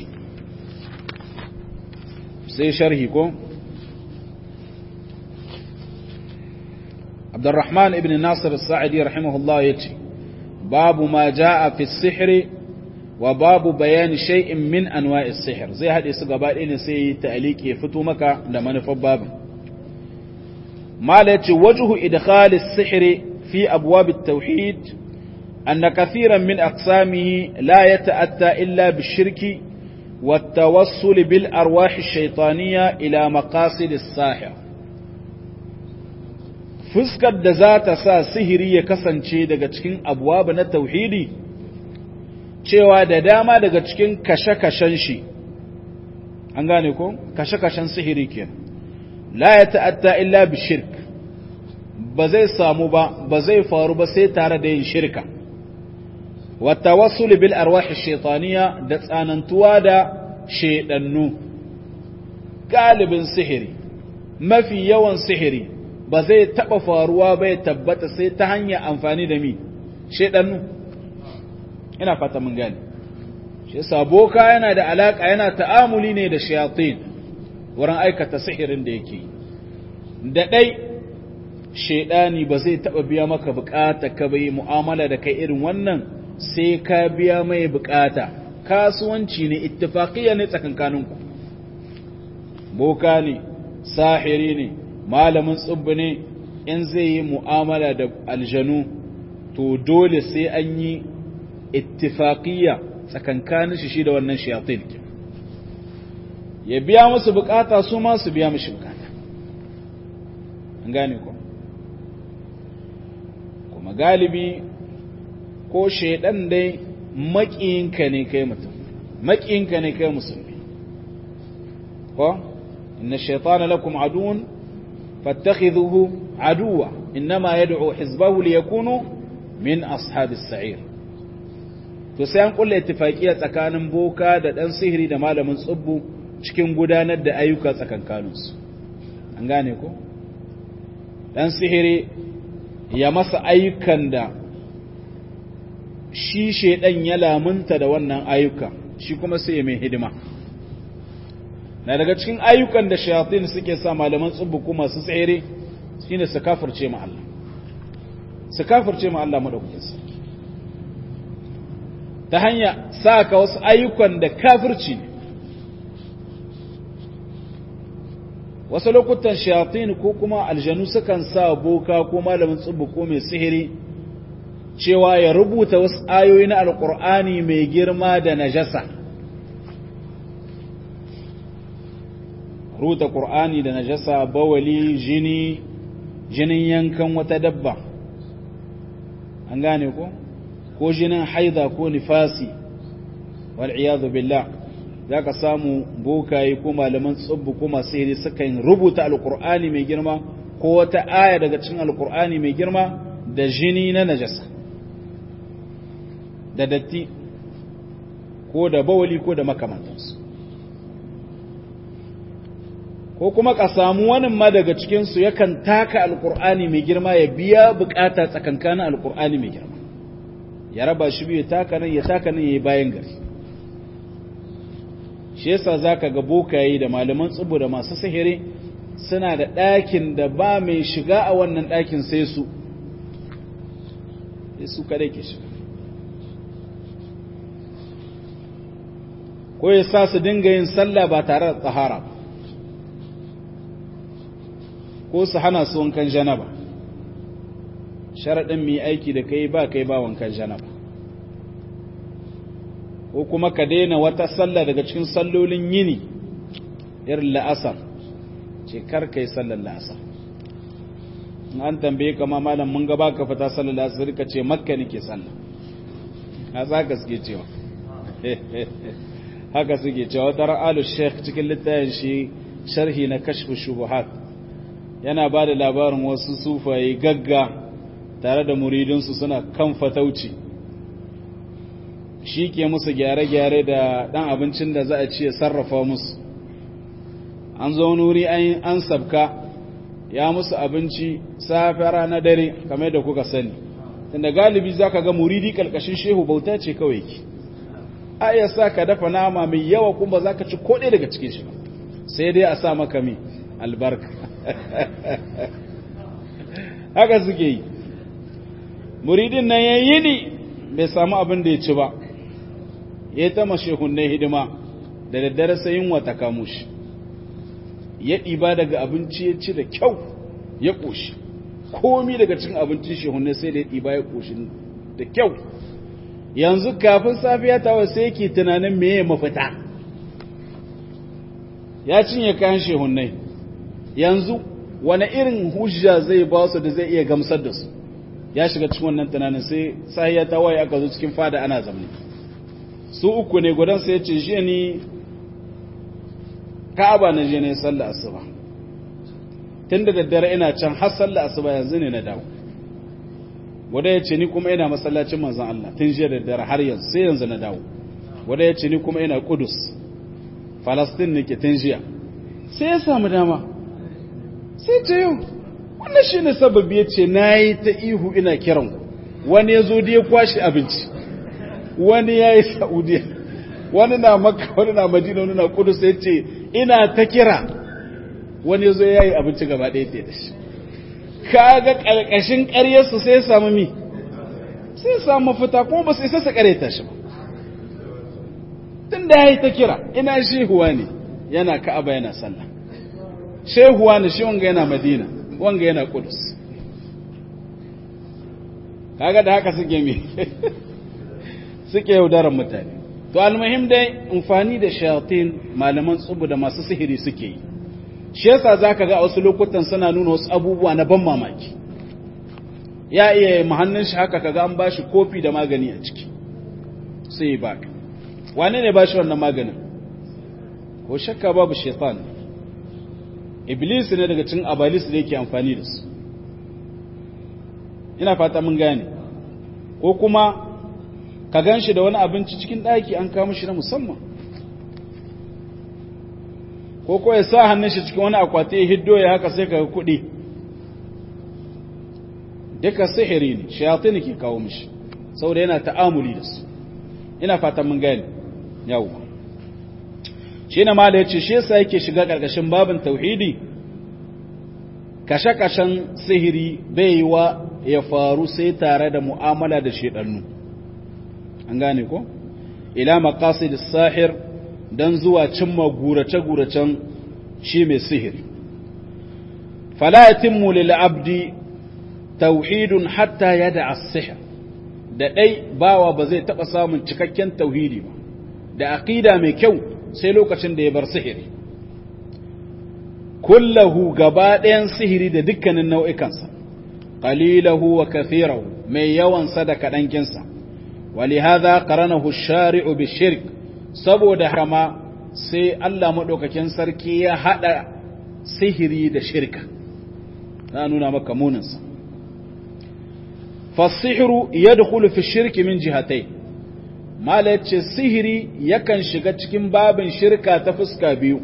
sai sharhi ko عبد الرحمن ابن ناصر الساعدي رحمه الله يتي باب ما جاء في السحر وباب بيان شيء من انواع السحر زي هذه سغبا دين سي تعليق يفتو مكا da manufar babin مالتي وجه ادخال السحر في ابواب التوحيد ان كثيرا من اقسامه لا يتاتى الا بالشرك والتوصل بالارواح الشيطانيه الى مقاصد الساحر fuskar da za ta sa sihiri ya kasance daga cikin abuwa na tauhidi cewa da dama daga cikin kashe-kashen shi an gane ko kashe-kashen sihiri ke la ya ta'atta illa bi shirk ba zai samu ba ba zai faru ba sai tare da yin shirka wa tawassul bil arwah shaytaniya da tsanantuwa da shedannu galibin sihiri mafi yawan sihiri ba zai taɓa faruwa bai tabbata sai ta hanyar amfani da mi shaidannu ina fata mun gani shi saboka yana da alaka yana ta'amuli ne da shayatin wurin aikata sihirin da yake da ɗai shaidani ba zai taɓa biya maka bukata ka bai mu'amala da kai irin wannan sai ka biya mai bukata kasuwanci ne ittifaqiya ne tsakankaninku boka ne sahiri ne malamin tsubbi ne in zai yi mu'amala da aljanu to dole sai an yi ittifaqiyya tsakankanin shi da wannan shayatin ya biya musu bukata su ma su biya mishi bukata an gane ko kuma galibi ko shaidan dai maƙiyinka ne kai mutum maƙiyinka ne kai musulmi ko inna shaytana lakum aduwwun fattakhidhuhu aduwwa inma yad'u hizbahu liyakunu min ashabis sa'ir to sai an kulle ittifaqiya tsakanin boka da dan sihiri da malamin tsubbu cikin gudanar da ayyuka tsakankaninsu an gane ko dan sihiri ya masa ayyukan da shi shedan ya lamunta da wannan ayyuka shi kuma sai ya mai hidima na daga cikin ayyukan da shayatin suke sa malaman tsubbu kuma su tsere shine su kafirce ma Allah su kafirce ma Allah madaukakin sarki ta hanya saka wasu ayyukan da kafirci ne wasu lokutan shayatin ko kuma aljanu sukan sa boka ko malamin tsubbu ko mai sihiri cewa ya rubuta wasu ayoyi na alkur'ani mai girma da najasa rubuta ƙur'ani da najasa bawali jini jinin yankan wata dabba an gane ko ko jinin haida ko nifasi wal'iyadu billah za ka samu bokaye ko malaman tsubbu ko masu sihiri sukan rubuta alkur'ani mai girma ko wata aya daga cikin alkur'ani mai girma da jini na najasa da datti ko da bawali ko da makamantansu ko kuma ka samu wani ma daga cikinsu yakan taka alkur'ani mai girma ya biya bukata tsakankanin alkur'ani mai girma ya raba shi biyu taka nan ya taka nan ya yi bayan gari shi yasa za ka ga bokaye da malaman tsubu da masu sihiri suna da ɗakin da ba mai shiga a wannan ɗakin sai su su kadai ke shiga ko ya sa su dinga yin sallah ba tare da tsahara ba ko su hana su wankan janaba sharaɗin mai aiki da kai ba kai ba wankan janaba ko kuma ka daina wata sallah daga cikin sallolin yini irin la'asar ce kar kai sallar la'asar an tambaye kama malam mun gaba ka fita sallar la'asar ka ce makka nake sallah a za ka suke cewa haka suke cewa wata ra'alu sheikh cikin littafin shi sharhi na kashfu shubuhat yana ba da labarin wasu sufaye gagga tare da muridinsu suna kan fatauci shi ke musu gyare-gyare da ɗan abincin da za a ci ya sarrafa musu an zo nuri an sabka ya musu abinci safe rana dare kamar da kuka sani tunda galibi za ka ga muridi ƙalƙashin shehu bauta ce kawai ki a iya sa ka dafa nama mai yawa kuma za ka ci koɗe daga cikin shi sai dai a sa maka mai albarka haka suke yi muridin nan ya yi ni bai samu abin da ya ci ba ya yi ta mashehunai hidima da daddare sayin wata kamushi ya ɗiba daga abinci ya ci da kyau ya ƙoshi komi daga cikin abincin shehunai sai da ya ɗiba ya ƙoshi da kyau yanzu kafin safiya ta wasu yake tunanin meye mafita ya cinye kayan shehunai yanzu wani irin hujja zai ba su da zai iya gamsar da su ya shiga cikin wannan tunanin sai sahiya ta waye aka zo cikin fada ana zamani su uku ne gudan sai ya ce shi ni ka'aba na je ne sallah asuba tun da daddare ina can har sallah asuba yanzu ne na dawo wanda ya ce ni kuma ina masallacin manzon Allah tun jiya da daddare har yanzu sai yanzu na dawo wanda ya ce ni kuma ina Kudus Falastin nake tun jiya sai ya samu dama sai ce yau wannan shi ne sababi ya ce na yi ta ihu ina kiran wani ya zo da ya kwashe abinci wani ya yi saudiya wani na maka wani na madina wani na kudu sai ce ina ta kira wani ya zo ya yi abinci gaba ɗaya te da shi kaga ƙarƙashin ƙaryarsu sai ya samu mi sai ya samu mafita kuma ba su isa su ƙareta shi ba tun da ya yi ta kira ina shehuwa ne yana ka'aba yana sallah shehuwa ne shi wanga yana madina wanga yana kudus kaga da haka suke mi suke yaudarar mutane to almuhim dai amfani da shayatin malaman tsubu da masu sihiri suke yi shi yasa zaka ga a wasu lokutan suna nuna wasu abubuwa na ban mamaki ya iya mahannun shi haka kaga an bashi kofi da magani a ciki sai ba wane ne bashi wannan maganin ko shakka babu shaitan iblis ne daga cikin abalis da yake amfani da su ina fata mun gane ko kuma ka gan shi da wani abinci cikin ɗaki an kama shi na musamman ko ko ya sa hannun shi cikin wani akwati ya hiddo ya haka sai ka kuɗi duka sihiri ne shayatin ke kawo mishi saboda yana ta'amuli da su ina fata mun gane yawo shi na mala ya ce shi yasa yake shiga ƙarƙashin babin tauhidi kashe-kashen sihiri bai yi wa ya faru sai tare da mu'amala da shedannu an gane ko ila maqasid sahir dan zuwa cimma gurace-guracen shi mai sihiri fala yatimmu lil abdi tauhidun hatta yada as-sihr da dai bawa ba zai taba samun cikakken tauhidi ba da aqida mai kyau sai lokacin da ya bar sihiri kullahu gaba ɗayan sihiri da dukkanin nau'ikansa qalilahu wa kathirahu mai yawan sa da kadankinsa ولهذا قرنه الشارع بالشرك saboda hama sai Allah madaukakin sarki ya hada sihiri da shirka na nuna maka muninsa fasihru yadkhulu fi shirki min jihatay mala yace sihiri yakan shiga cikin babin shirka ta fuska biyu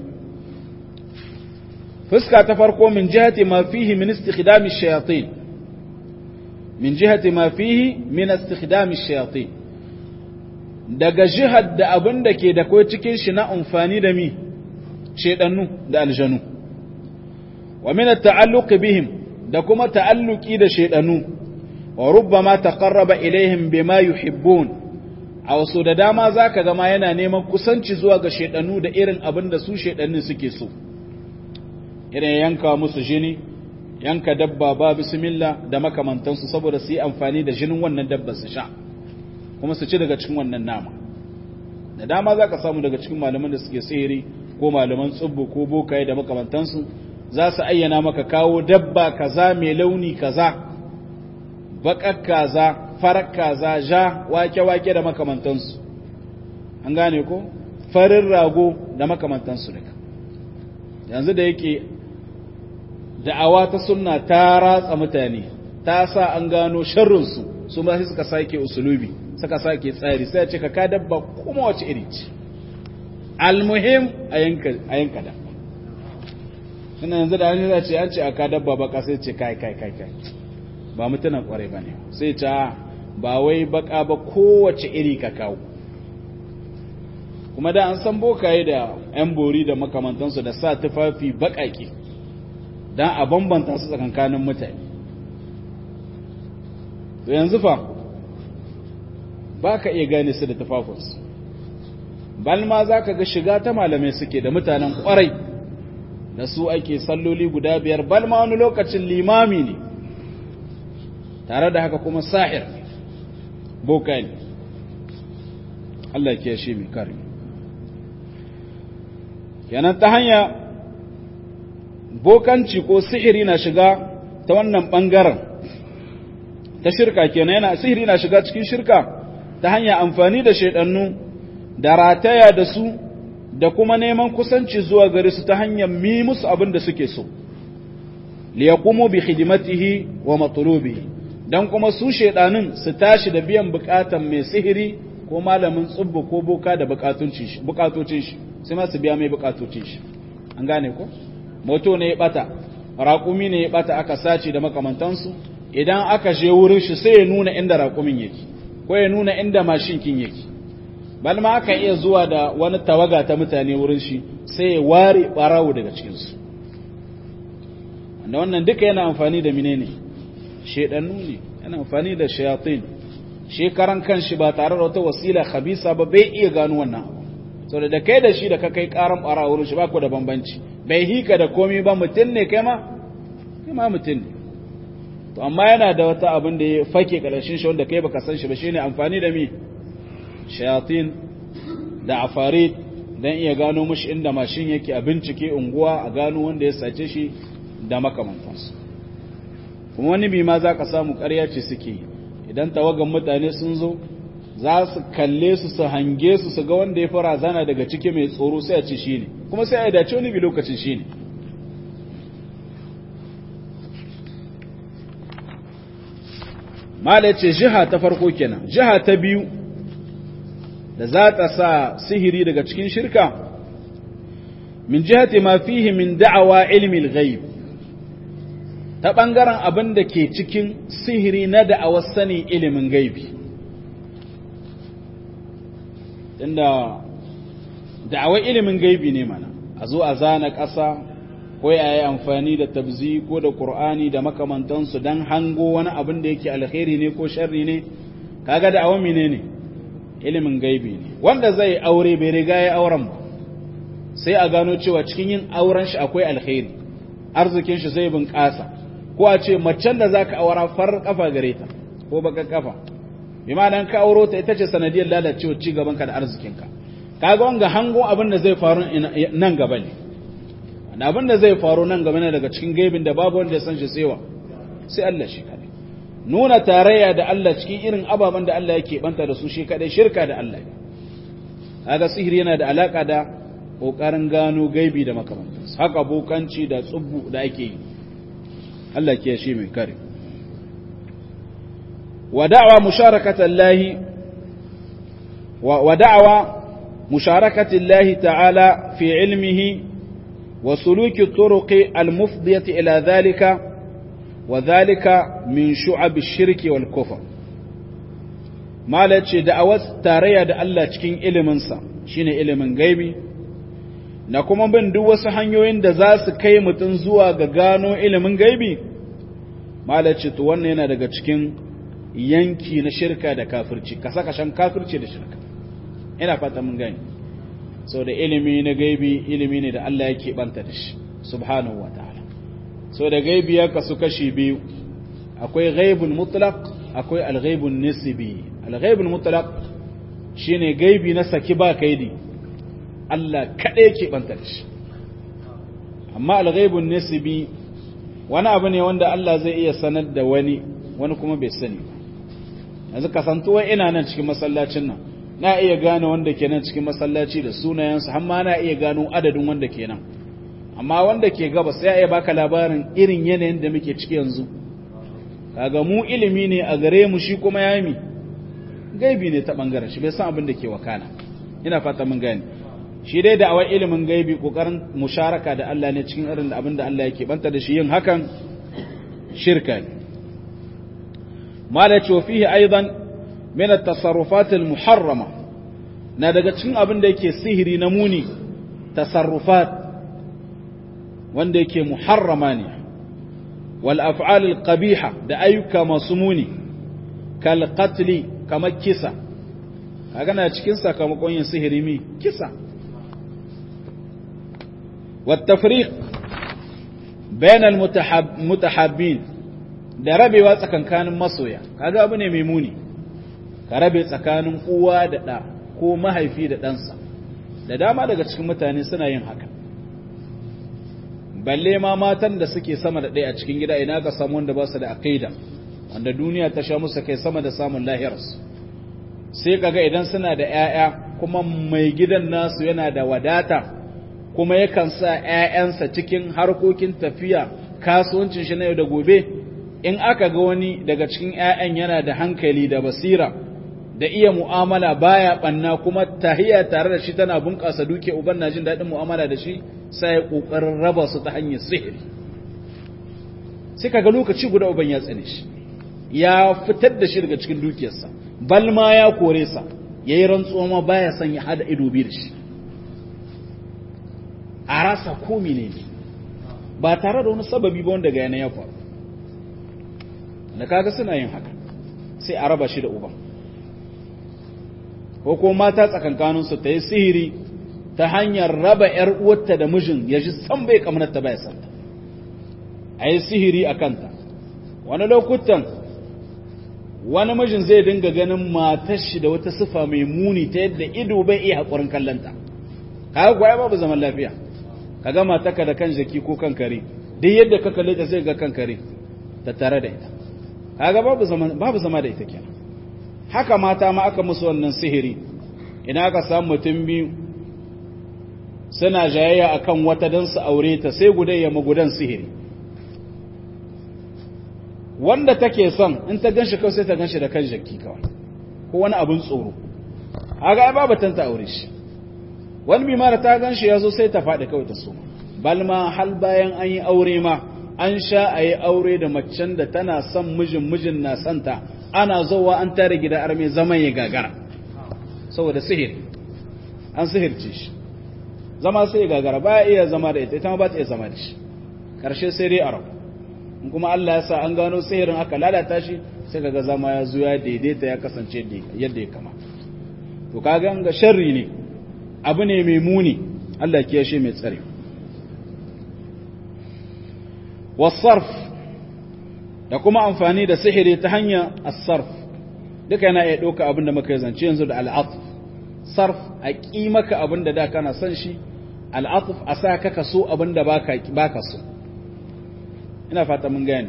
fuska ta farko min jihati ma fihi min istikhdami shayatin min jihati ma fihi min istikhdami shayatin daga jihar da abin da ke da kai cikin shi na amfani da mi shedannu da aljanu wa min at-ta'alluq bihim da kuma ta'alluki da shedannu wa rubbama taqarraba ilaihim bima yuhibbun a wasu da dama zaka ga ma yana neman kusanci zuwa ga shedannu da irin abin da su shedannin suke so irin yanka musu jini yanka dabba ba bismillah da makamantansu saboda su yi amfani da jinin wannan dabba su sha kuma su ci daga cikin wannan nama da dama za ka samu daga cikin malaman da suke sihiri ko malaman tsubbu ko bokaye da makamantansu za su ayyana maka kawo dabba kaza mai launi kaza baƙar kaza farar kaza ja wake-wake da makamantansu an gane ko farin rago da makamantansu daga yanzu da yake da'awa ta sunna ta ratsa mutane ta sa an gano sharrinsu su ma sai suka sake usulubi suka sake tsari sai a ce ka ka dabba kuma wace iri ce almuhim a yanka da suna yanzu da hannun ce an ce a ka dabba baka sai ce kai kai kai kai ba mutunan kwarai ba ne sai ce ba wai baka ba kowace iri ka kawo kuma da an san bokaye da yan bori da makamantansu da sa tufafi bakaki don a bambanta su tsakankanin mutane to yanzu fa ba ka iya gane su da tufafinsu balma za ka ga shiga ta malamai suke da mutanen kwarai da su ake salloli guda biyar balma wani lokacin limami ne tare da haka kuma sahir boka ne Allah ke shi mai kare kenan ta hanya bokanci ko sihiri na shiga ta wannan ɓangaren ta shirka kenan yana sihiri na shiga cikin shirka ta hanya amfani da shaidannu da rataya da su da kuma neman kusanci zuwa gare su ta hanyar mi musu abin da suke so li yaqumu bi khidmatihi wa matlubihi dan kuma su shaidanin su tashi da biyan bukatan mai sihiri ko malamin tsubbu ko boka da bukatocin shi bukatocin shi sai ma su biya mai bukatocin shi an gane ko moto ne ya bata raƙumi ne ya bata aka sace da makamantansu idan aka je wurin shi sai ya nuna inda raƙumin yake ko ya nuna inda mashin kin yake bal ma aka iya zuwa da wani tawaga ta mutane wurin shi sai ya ware barawo daga cikin su wanda wannan duka yana amfani da menene shedannu ne yana amfani da shayatin shekaran kanshi ba tare da wata wasila khabisa ba bai iya gano wannan abu saboda da kai da shi da ka kai karan barawo wurin shi ba ku da bambanci bai hika da komai ba mutum ne kai ma kai ma mutum ne to amma yana da wata abin da ya fake karshen shi wanda kai baka san shi ba shine amfani da mi shayatin da afarid dan iya gano mushi inda mashin yake a bincike unguwa a gano wanda ya sace shi da makamantansu kuma wani bi ma zaka samu ƙarya ce suke idan tawagan mutane sun zo za su kalle su su hange su su ga wanda ya fara zana daga ciki mai tsoro sai a ce shine kuma sai a dace wani bi lokacin shi ne mala ce jiha ta farko kenan jiha ta biyu da za ta sa sihiri daga cikin shirka min jihati ma fihi min da'awa ilmi al-ghaib ta bangaren abin da ke cikin sihiri na da'awar sani ilimin gaibi tunda da'awar ilimin gaibi ne mana a zo a zana ƙasa ko ya yi amfani da tabzi ko da ƙur'ani da makamantansu don hango wani abin da yake alkhairi ne ko sharri ne kaga da'awar mene ne ilimin gaibi ne wanda zai aure bai riga ya auren ba sai a gano cewa cikin yin auren shi akwai alkhairi arzikin shi zai bunƙasa ko a ce macen da zaka aura far kafa gare ta ko baka kafa bi ma ka auro ta ita ce sanadiyar lalacewa ci gaban ka da arzikin ka kaga wanga hango abin da zai faru nan gaba ne wanda abin da zai faru nan gaba ne daga cikin gaibin da babu wanda ya san shi tsewa sai Allah shi kadai nuna tarayya da Allah cikin irin ababen da Allah yake banta da su shi kadai shirka da Allah kaga sihiri yana da alaka da kokarin gano gaibi da makamantansu haka bokanci da tsubbu da ake yi Allah ke shi mai kare wa da'wa musharakatan lahi wa da'wa musharakati Allah ta'ala fi ilmihi wa suluki turuqi al-mufdiyati ila dhalika wa dhalika min shu'ab ash-shirki wal kufr malace da'awar tarayya da Allah cikin iliminsa shine ilimin gaibi na kuma bin duk wasu hanyoyin da za su kai mutum zuwa ga gano ilimin gaibi malace to wannan yana daga cikin yanki na shirka da kafirci kasa kashan kafirci da shirka ina fata mun gani so da ilimi na gaibi ilimi ne da Allah yake banta da shi subhanahu wataala so da gaibi ya kasu kashi biyu akwai ghaibun mutlaq akwai al-ghaibun nisbi al-ghaibun mutlaq shine gaibi na saki ba kaidi Allah kaɗai ke ɓanta da shi amma alghaibun nasibi wani abu ne wanda Allah zai iya sanar da wani wani kuma bai sani ba yanzu kasantuwa ina nan cikin masallacin nan na iya gane wanda ke nan cikin masallaci da sunayensu har ma na iya gano adadin wanda ke nan amma wanda ke gaba sai ya iya baka labarin irin yanayin da muke ciki yanzu kaga mu ilimi ne a gare mu shi kuma yami gaibi ne ta bangaren shi bai san abin da ke wakana ina fata mun gane shi dai da awai ilimin gaibi kokarin musharaka da Allah ne cikin irin abin da Allah yake banta da shi yin hakan shirka ne mala ce fihi aidan min at-tasarrufat al-muharrama na daga cikin abin da yake sihiri na muni tasarrufat wanda yake muharrama ne wal af'al al-qabiha da ayyuka masu muni kal qatl kamar kisa kaga na cikin sakamakon yin sihiri mi kisa والتفريق بين المتحابين da rabewa tsakankanin masoya kaga abu ne mai muni ka rabe tsakanin uwa da ɗa ko mahaifi da ɗansa da dama daga cikin mutane suna yin haka balle ma matan da suke sama da ɗaya a cikin gida ina ka samu wanda ba su da aqida wanda duniya ta sha musu kai sama da samun lahirarsu sai kaga idan suna da 'ya'ya kuma mai gidan nasu yana da wadata kuma yakan sa ‘ya'yansa cikin harkokin tafiya kasuwancin shi na yau da gobe, in aka ga wani daga cikin ‘ya'yan yana da hankali da basira da iya mu'amala baya ɓanna kuma tahiya tare da shi tana bunƙasa duke uban na jin daɗin mu'amala da shi sai ƙoƙarin raba su ta hanyar sihiri. Sai ka ga lokaci guda uban ya tsane shi, ya fitar da shi daga cikin dukiyarsa, balma ya kore sa, ya yi rantsuwa ma baya son ya hada ido biyu da shi. a rasa ko ne ba tare da wani sababi ba wanda ga yana ya faru da kaga suna yin haka sai a raba shi da uban ko ko mata tsakankaninsu ta yi sihiri ta hanyar raba ‘yar uwarta da mijin ya ji san bai kamnata ba ya santa a yi sihiri a kanta wani lokutan wani mijin zai dinga ganin matar shi da wata sifa mai muni ta yadda ido bai iya haƙurin kallanta kaga kuwa babu zaman lafiya ka gama taka da kan jaki ko kan kare duk yadda ka kalle ta sai ga kan kare ta tare da ita kaga babu zaman babu zama da ita kenan haka mata ma aka musu wannan sihiri ina aka samu mutum biyu suna jayayya akan wata don su aure ta sai gudan ya magudan sihiri wanda take son in ta ganshi kawai sai ta ganshi da kan jaki kawai ko wani abin tsoro aga ai babatan ta aure shi wani bi mara ta ganshi yazo sai ta faɗi kawai ta soma balma hal bayan an yi aure ma an sha a yi aure da macen da tana son mijin mijin na santa ana zowa an tare gida arme zaman ya gagara saboda sihiri an sihirce shi zama sai ya gagara ba iya zama da ita ita ma ba ta iya zama da shi ƙarshe sai dai arab in kuma Allah ya sa an gano sihirin aka lalata shi sai kaga zama ya zo ya daidaita ya kasance yadda ya kama to kaga ga sharri ne abu ne mai muni Allah ya kiyashe mai tsare wasarf da kuma amfani da sihiri ta hanyar as-sarf duka yana iya ɗauka abin da muka zance yanzu da al'atuf sarf a ƙi maka abin da da kana son shi al'atuf a sa ka kaso abin da ba ka so ina fata mun gane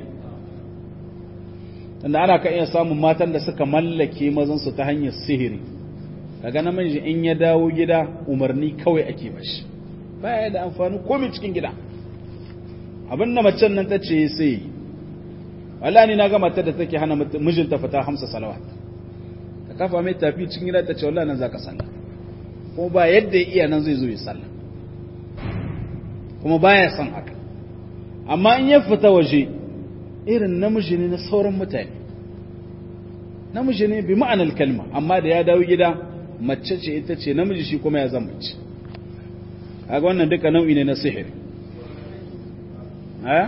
tunda ana ka iya samun matan da suka mallake mazansu ta hanyar sihiri kaga namiji in ya dawo gida umarni kawai ake bashi baya da amfani komai cikin gida abin da macen nan ta ce sai wallahi ni na ga matar da take hana mijinta fita hamsa salawat ta kafa mai tafi cikin gida ta ce wallahi nan zaka sallah kuma ba yadda ya iya nan zai zo ya sallah kuma baya son haka amma in ya fita waje irin namiji ne na sauran mutane namiji ne bi ma'anar kalma amma da ya dawo gida mace ce ita ce namiji shi kuma ya zama mace kaga wannan duka nau'i ne na sihiri ha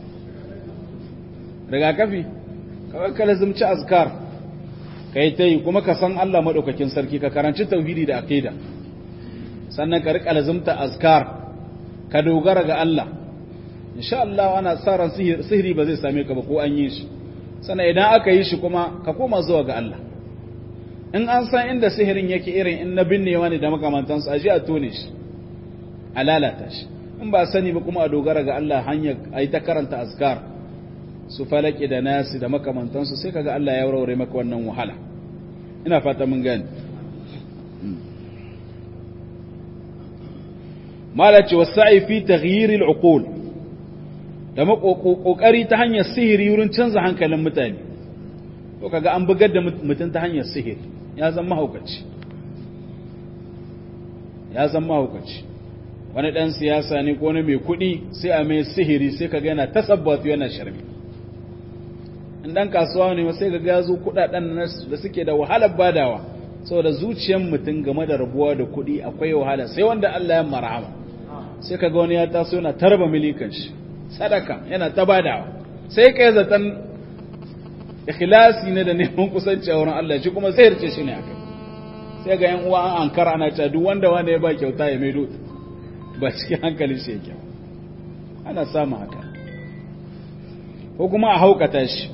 rigakafi kawai ka lazimci azkar ka yi ta yi kuma ka san Allah maɗaukakin sarki ka karanci tauhidi da aqida sannan ka riƙa lazimta azkar ka dogara ga Allah insha Allah ana sa ran sihiri ba zai same ka ba ko an yi shi sannan idan aka yi shi kuma ka koma zuwa ga Allah in an san inda sihirin yake irin in na binnewa ne da makamantansu a ji a tone shi a lalata shi in ba sani ba kuma a dogara ga Allah hanyar a yi ta karanta azkar su falake da nasi da makamantansu sai kaga Allah ya warware maka wannan wahala ina fata mun gani malace wasa'i fi taghyir al-uqul da kokari ta hanyar sihiri wurin canza hankalin mutane to kaga an bugar da mutum ta hanyar sihiri ya zama mahaukaci ya zama mahaukaci wani dan siyasa ne ko wani mai kuɗi sai a mai sihiri sai kaga yana tasabbatu yana sharmi in dan kasuwa ne sai kaga ya zo kuɗaɗen da suke da wahalar badawa saboda zuciyar mutum game da rabuwa da kuɗi akwai wahala sai wanda Allah ya marhama sai kaga wani ya taso yana tarba milikan shi sadaka yana ta badawa sai kai zaton ikhlasi ne da neman kusanci a wurin Allah shi kuma sai yarce shi ne akai sai ga yan uwa an ankara ana cewa duk wanda wanda ya ba kyauta ya maido ba cikin hankalin shi yake ana samun haka ko kuma a haukata shi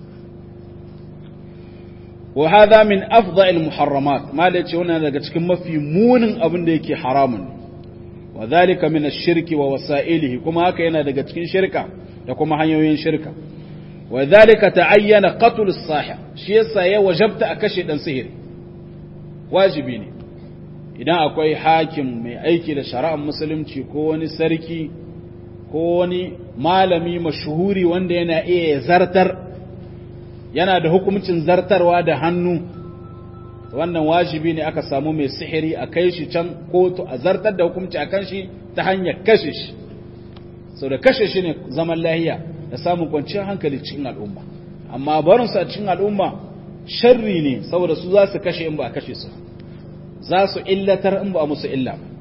wa hadha min afdha'il muharramat ma da ce wannan daga cikin mafi munin abin da yake haramun wa dhalika min ash-shirki wa wasa'ilihi kuma haka yana daga cikin shirka da kuma hanyoyin shirka wa dhalika ta'ayyana qatl as-sahih shi yasa ya wajabta a kashe dan sihiri wajibi ne idan akwai hakim mai aiki da shari'ar musulunci ko wani sarki ko wani malami mashuhuri wanda yana iya zartar yana da hukuncin zartarwa da hannu wannan wajibi ne aka samu mai sihiri a kai shi can kotu a zartar da hukunci a kan shi ta hanyar kashe shi sau da kashe shi ne zaman lahiya da samun kwanciyar hankali cikin al'umma amma barinsu a cikin al'umma sharri ne saboda su za su kashe in ba a kashe su za su illatar in ba a musu illa ba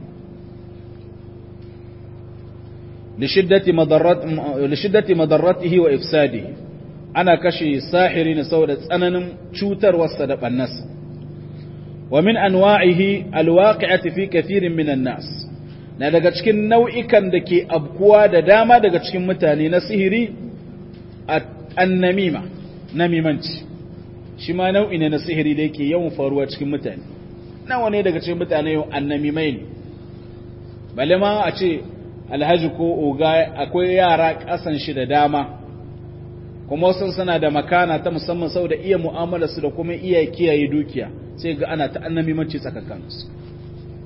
lishiddati madarratihi wa ifsadihi ana kashe sahiri ne saboda tsananin cutarwarsa da ɓannasa wa min anwa'ihi alwaqi'ati fi kathirin minan nas na daga cikin nau'ikan da ke abkuwa da dama daga cikin mutane na sihiri annamima namimanci shi ma nau'i ne na sihiri da yake yawan faruwa cikin mutane nawa ne daga cikin mutane yau annamimai ne bale ma a ce alhaji ko oga akwai yara kasan shi da dama kuma wasu suna da makana ta musamman saboda iya mu'amala su da kuma iya kiyaye dukiya sai ga ana ta annamimanci tsakakansu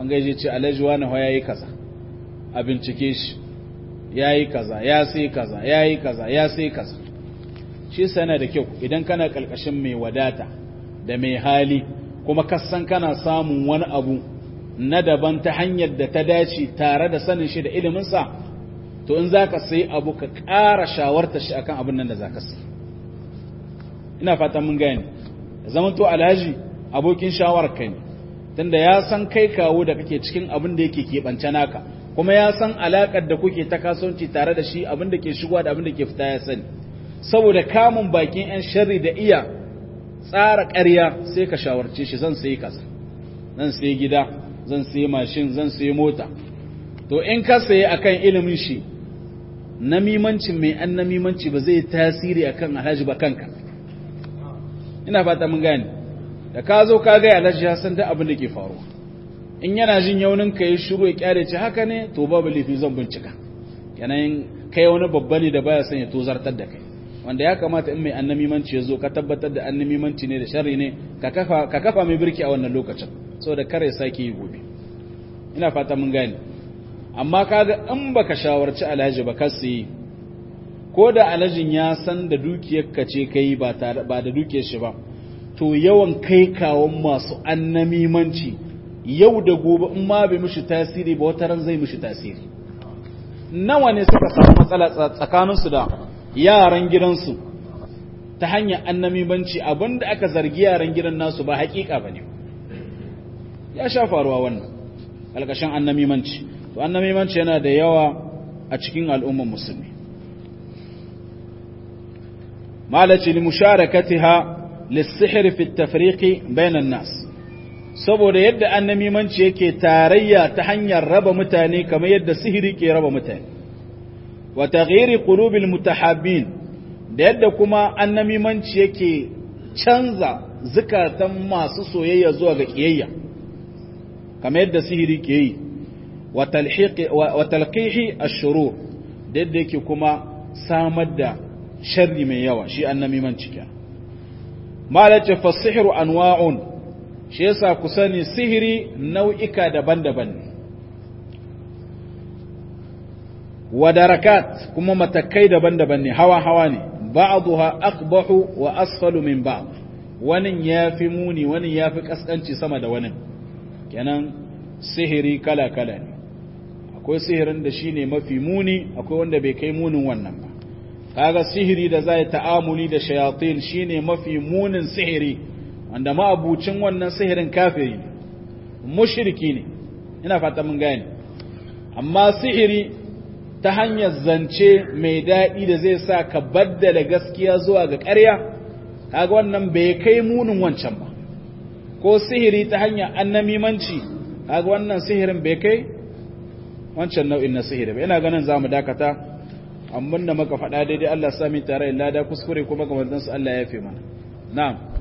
wanga ya ce alhaji wani ya yi kaza a bincike shi ya yi kaza ya sai kaza ya yi kaza ya sai kaza shi sana da kyau idan kana kalkashin mai wadata da mai hali kuma kasan kana samun wani abu na daban ta hanyar da ta dace tare da sanin shi da iliminsa to in za ka sai abu ka ƙara shawarta shi akan abin nan da za ka sai ina fatan mun gani zaman to alhaji abokin shawarar kai ne tunda ya san kai kawo da kake cikin abin da yake keɓance naka kuma ya san alaƙar da kuke ta kasuwanci tare da shi abin da ke shigowa da abin da ke fita ya sani saboda kamun bakin 'yan sharri da iya tsara ƙarya sai ka shawarce shi zan sayi kaza zan sayi gida zan sayi mashin zan sayi mota to in ka sayi akan ilimin shi namimancin mai an namimanci ba zai tasiri akan alhaji ba kanka ina fata mun gane da ka zo ka ga alhaji ya san da abin da ke faruwa in yana jin yaunin ka yi shiru ya kyare ce haka ne to babu laifi zan bincika yanayin kai wani babba ne da baya son ya tozartar da kai wanda ya kamata in mai annamimanci ya zo ka tabbatar da annamimanci ne da sharri ne ka kafa mai birki a wannan lokacin saboda kare sake yi gobe ina fata mun gane amma kaga in baka shawarci alhaji ba kasi ko da alhajin ya san da dukiyar ka ce kai ba ba da dukiyar shi ba to yawan kai kawon masu annamimanci yau da gobe in ma bai mishi tasiri ba wata ran zai mishi tasiri nawa ne suka samu matsala tsakaninsu da yaran gidansu ta hanyar annamimanci abinda aka zargi yaran gidan nasu ba hakika ba ne ya sha faruwa wannan alkashin annamimanci to annamimanci yana da yawa a cikin al'umman musulmi malaci li musharakatiha lis-sihr fi at-tafriqi bainan nas saboda yadda annamimanci yake tarayya ta hanyar raba mutane kamar yadda sihiri ke raba mutane wa taghyiri qulubil mutahabbin da yadda kuma annamimanci yake canza zukatan masu soyayya zuwa ga kiyayya kamar yadda sihiri ke yi wa talhiqi wa talqihi ash-shurur da yadda yake kuma samar da sharri mai yawa shi annamimanci kenan malace fasihru anwa'un shi yasa ku sani sihiri nau'ika daban-daban ne wa darakat kuma matakai daban-daban ne hawa-hawa ne ba'dha aqbahu wa asfalu min ba'd wani yafi muni wani yafi kaskanci sama da wani kenan sihiri kala-kala ne akwai sihirin da shine mafi muni akwai wanda bai kai munin wannan ba kaga sihiri da zai ta'amuli da shayatin shine mafi munin sihiri wanda ma'abucin wannan sihirin kafiri ne mushriki ne ina fata mun gane amma sihiri ta hanyar zance mai daɗi da zai sa ka baddala gaskiya zuwa ga ƙarya kaga wannan bai kai munin wancan ba ko sihiri ta hanyar annamimanci kaga wannan sihirin bai kai wancan nau'in na sihiri ba ina ganin zamu dakata amma da muka faɗa daidai Allah sami tare da lada kuskure kuma kamar dan su Allah ya yafe mana na'am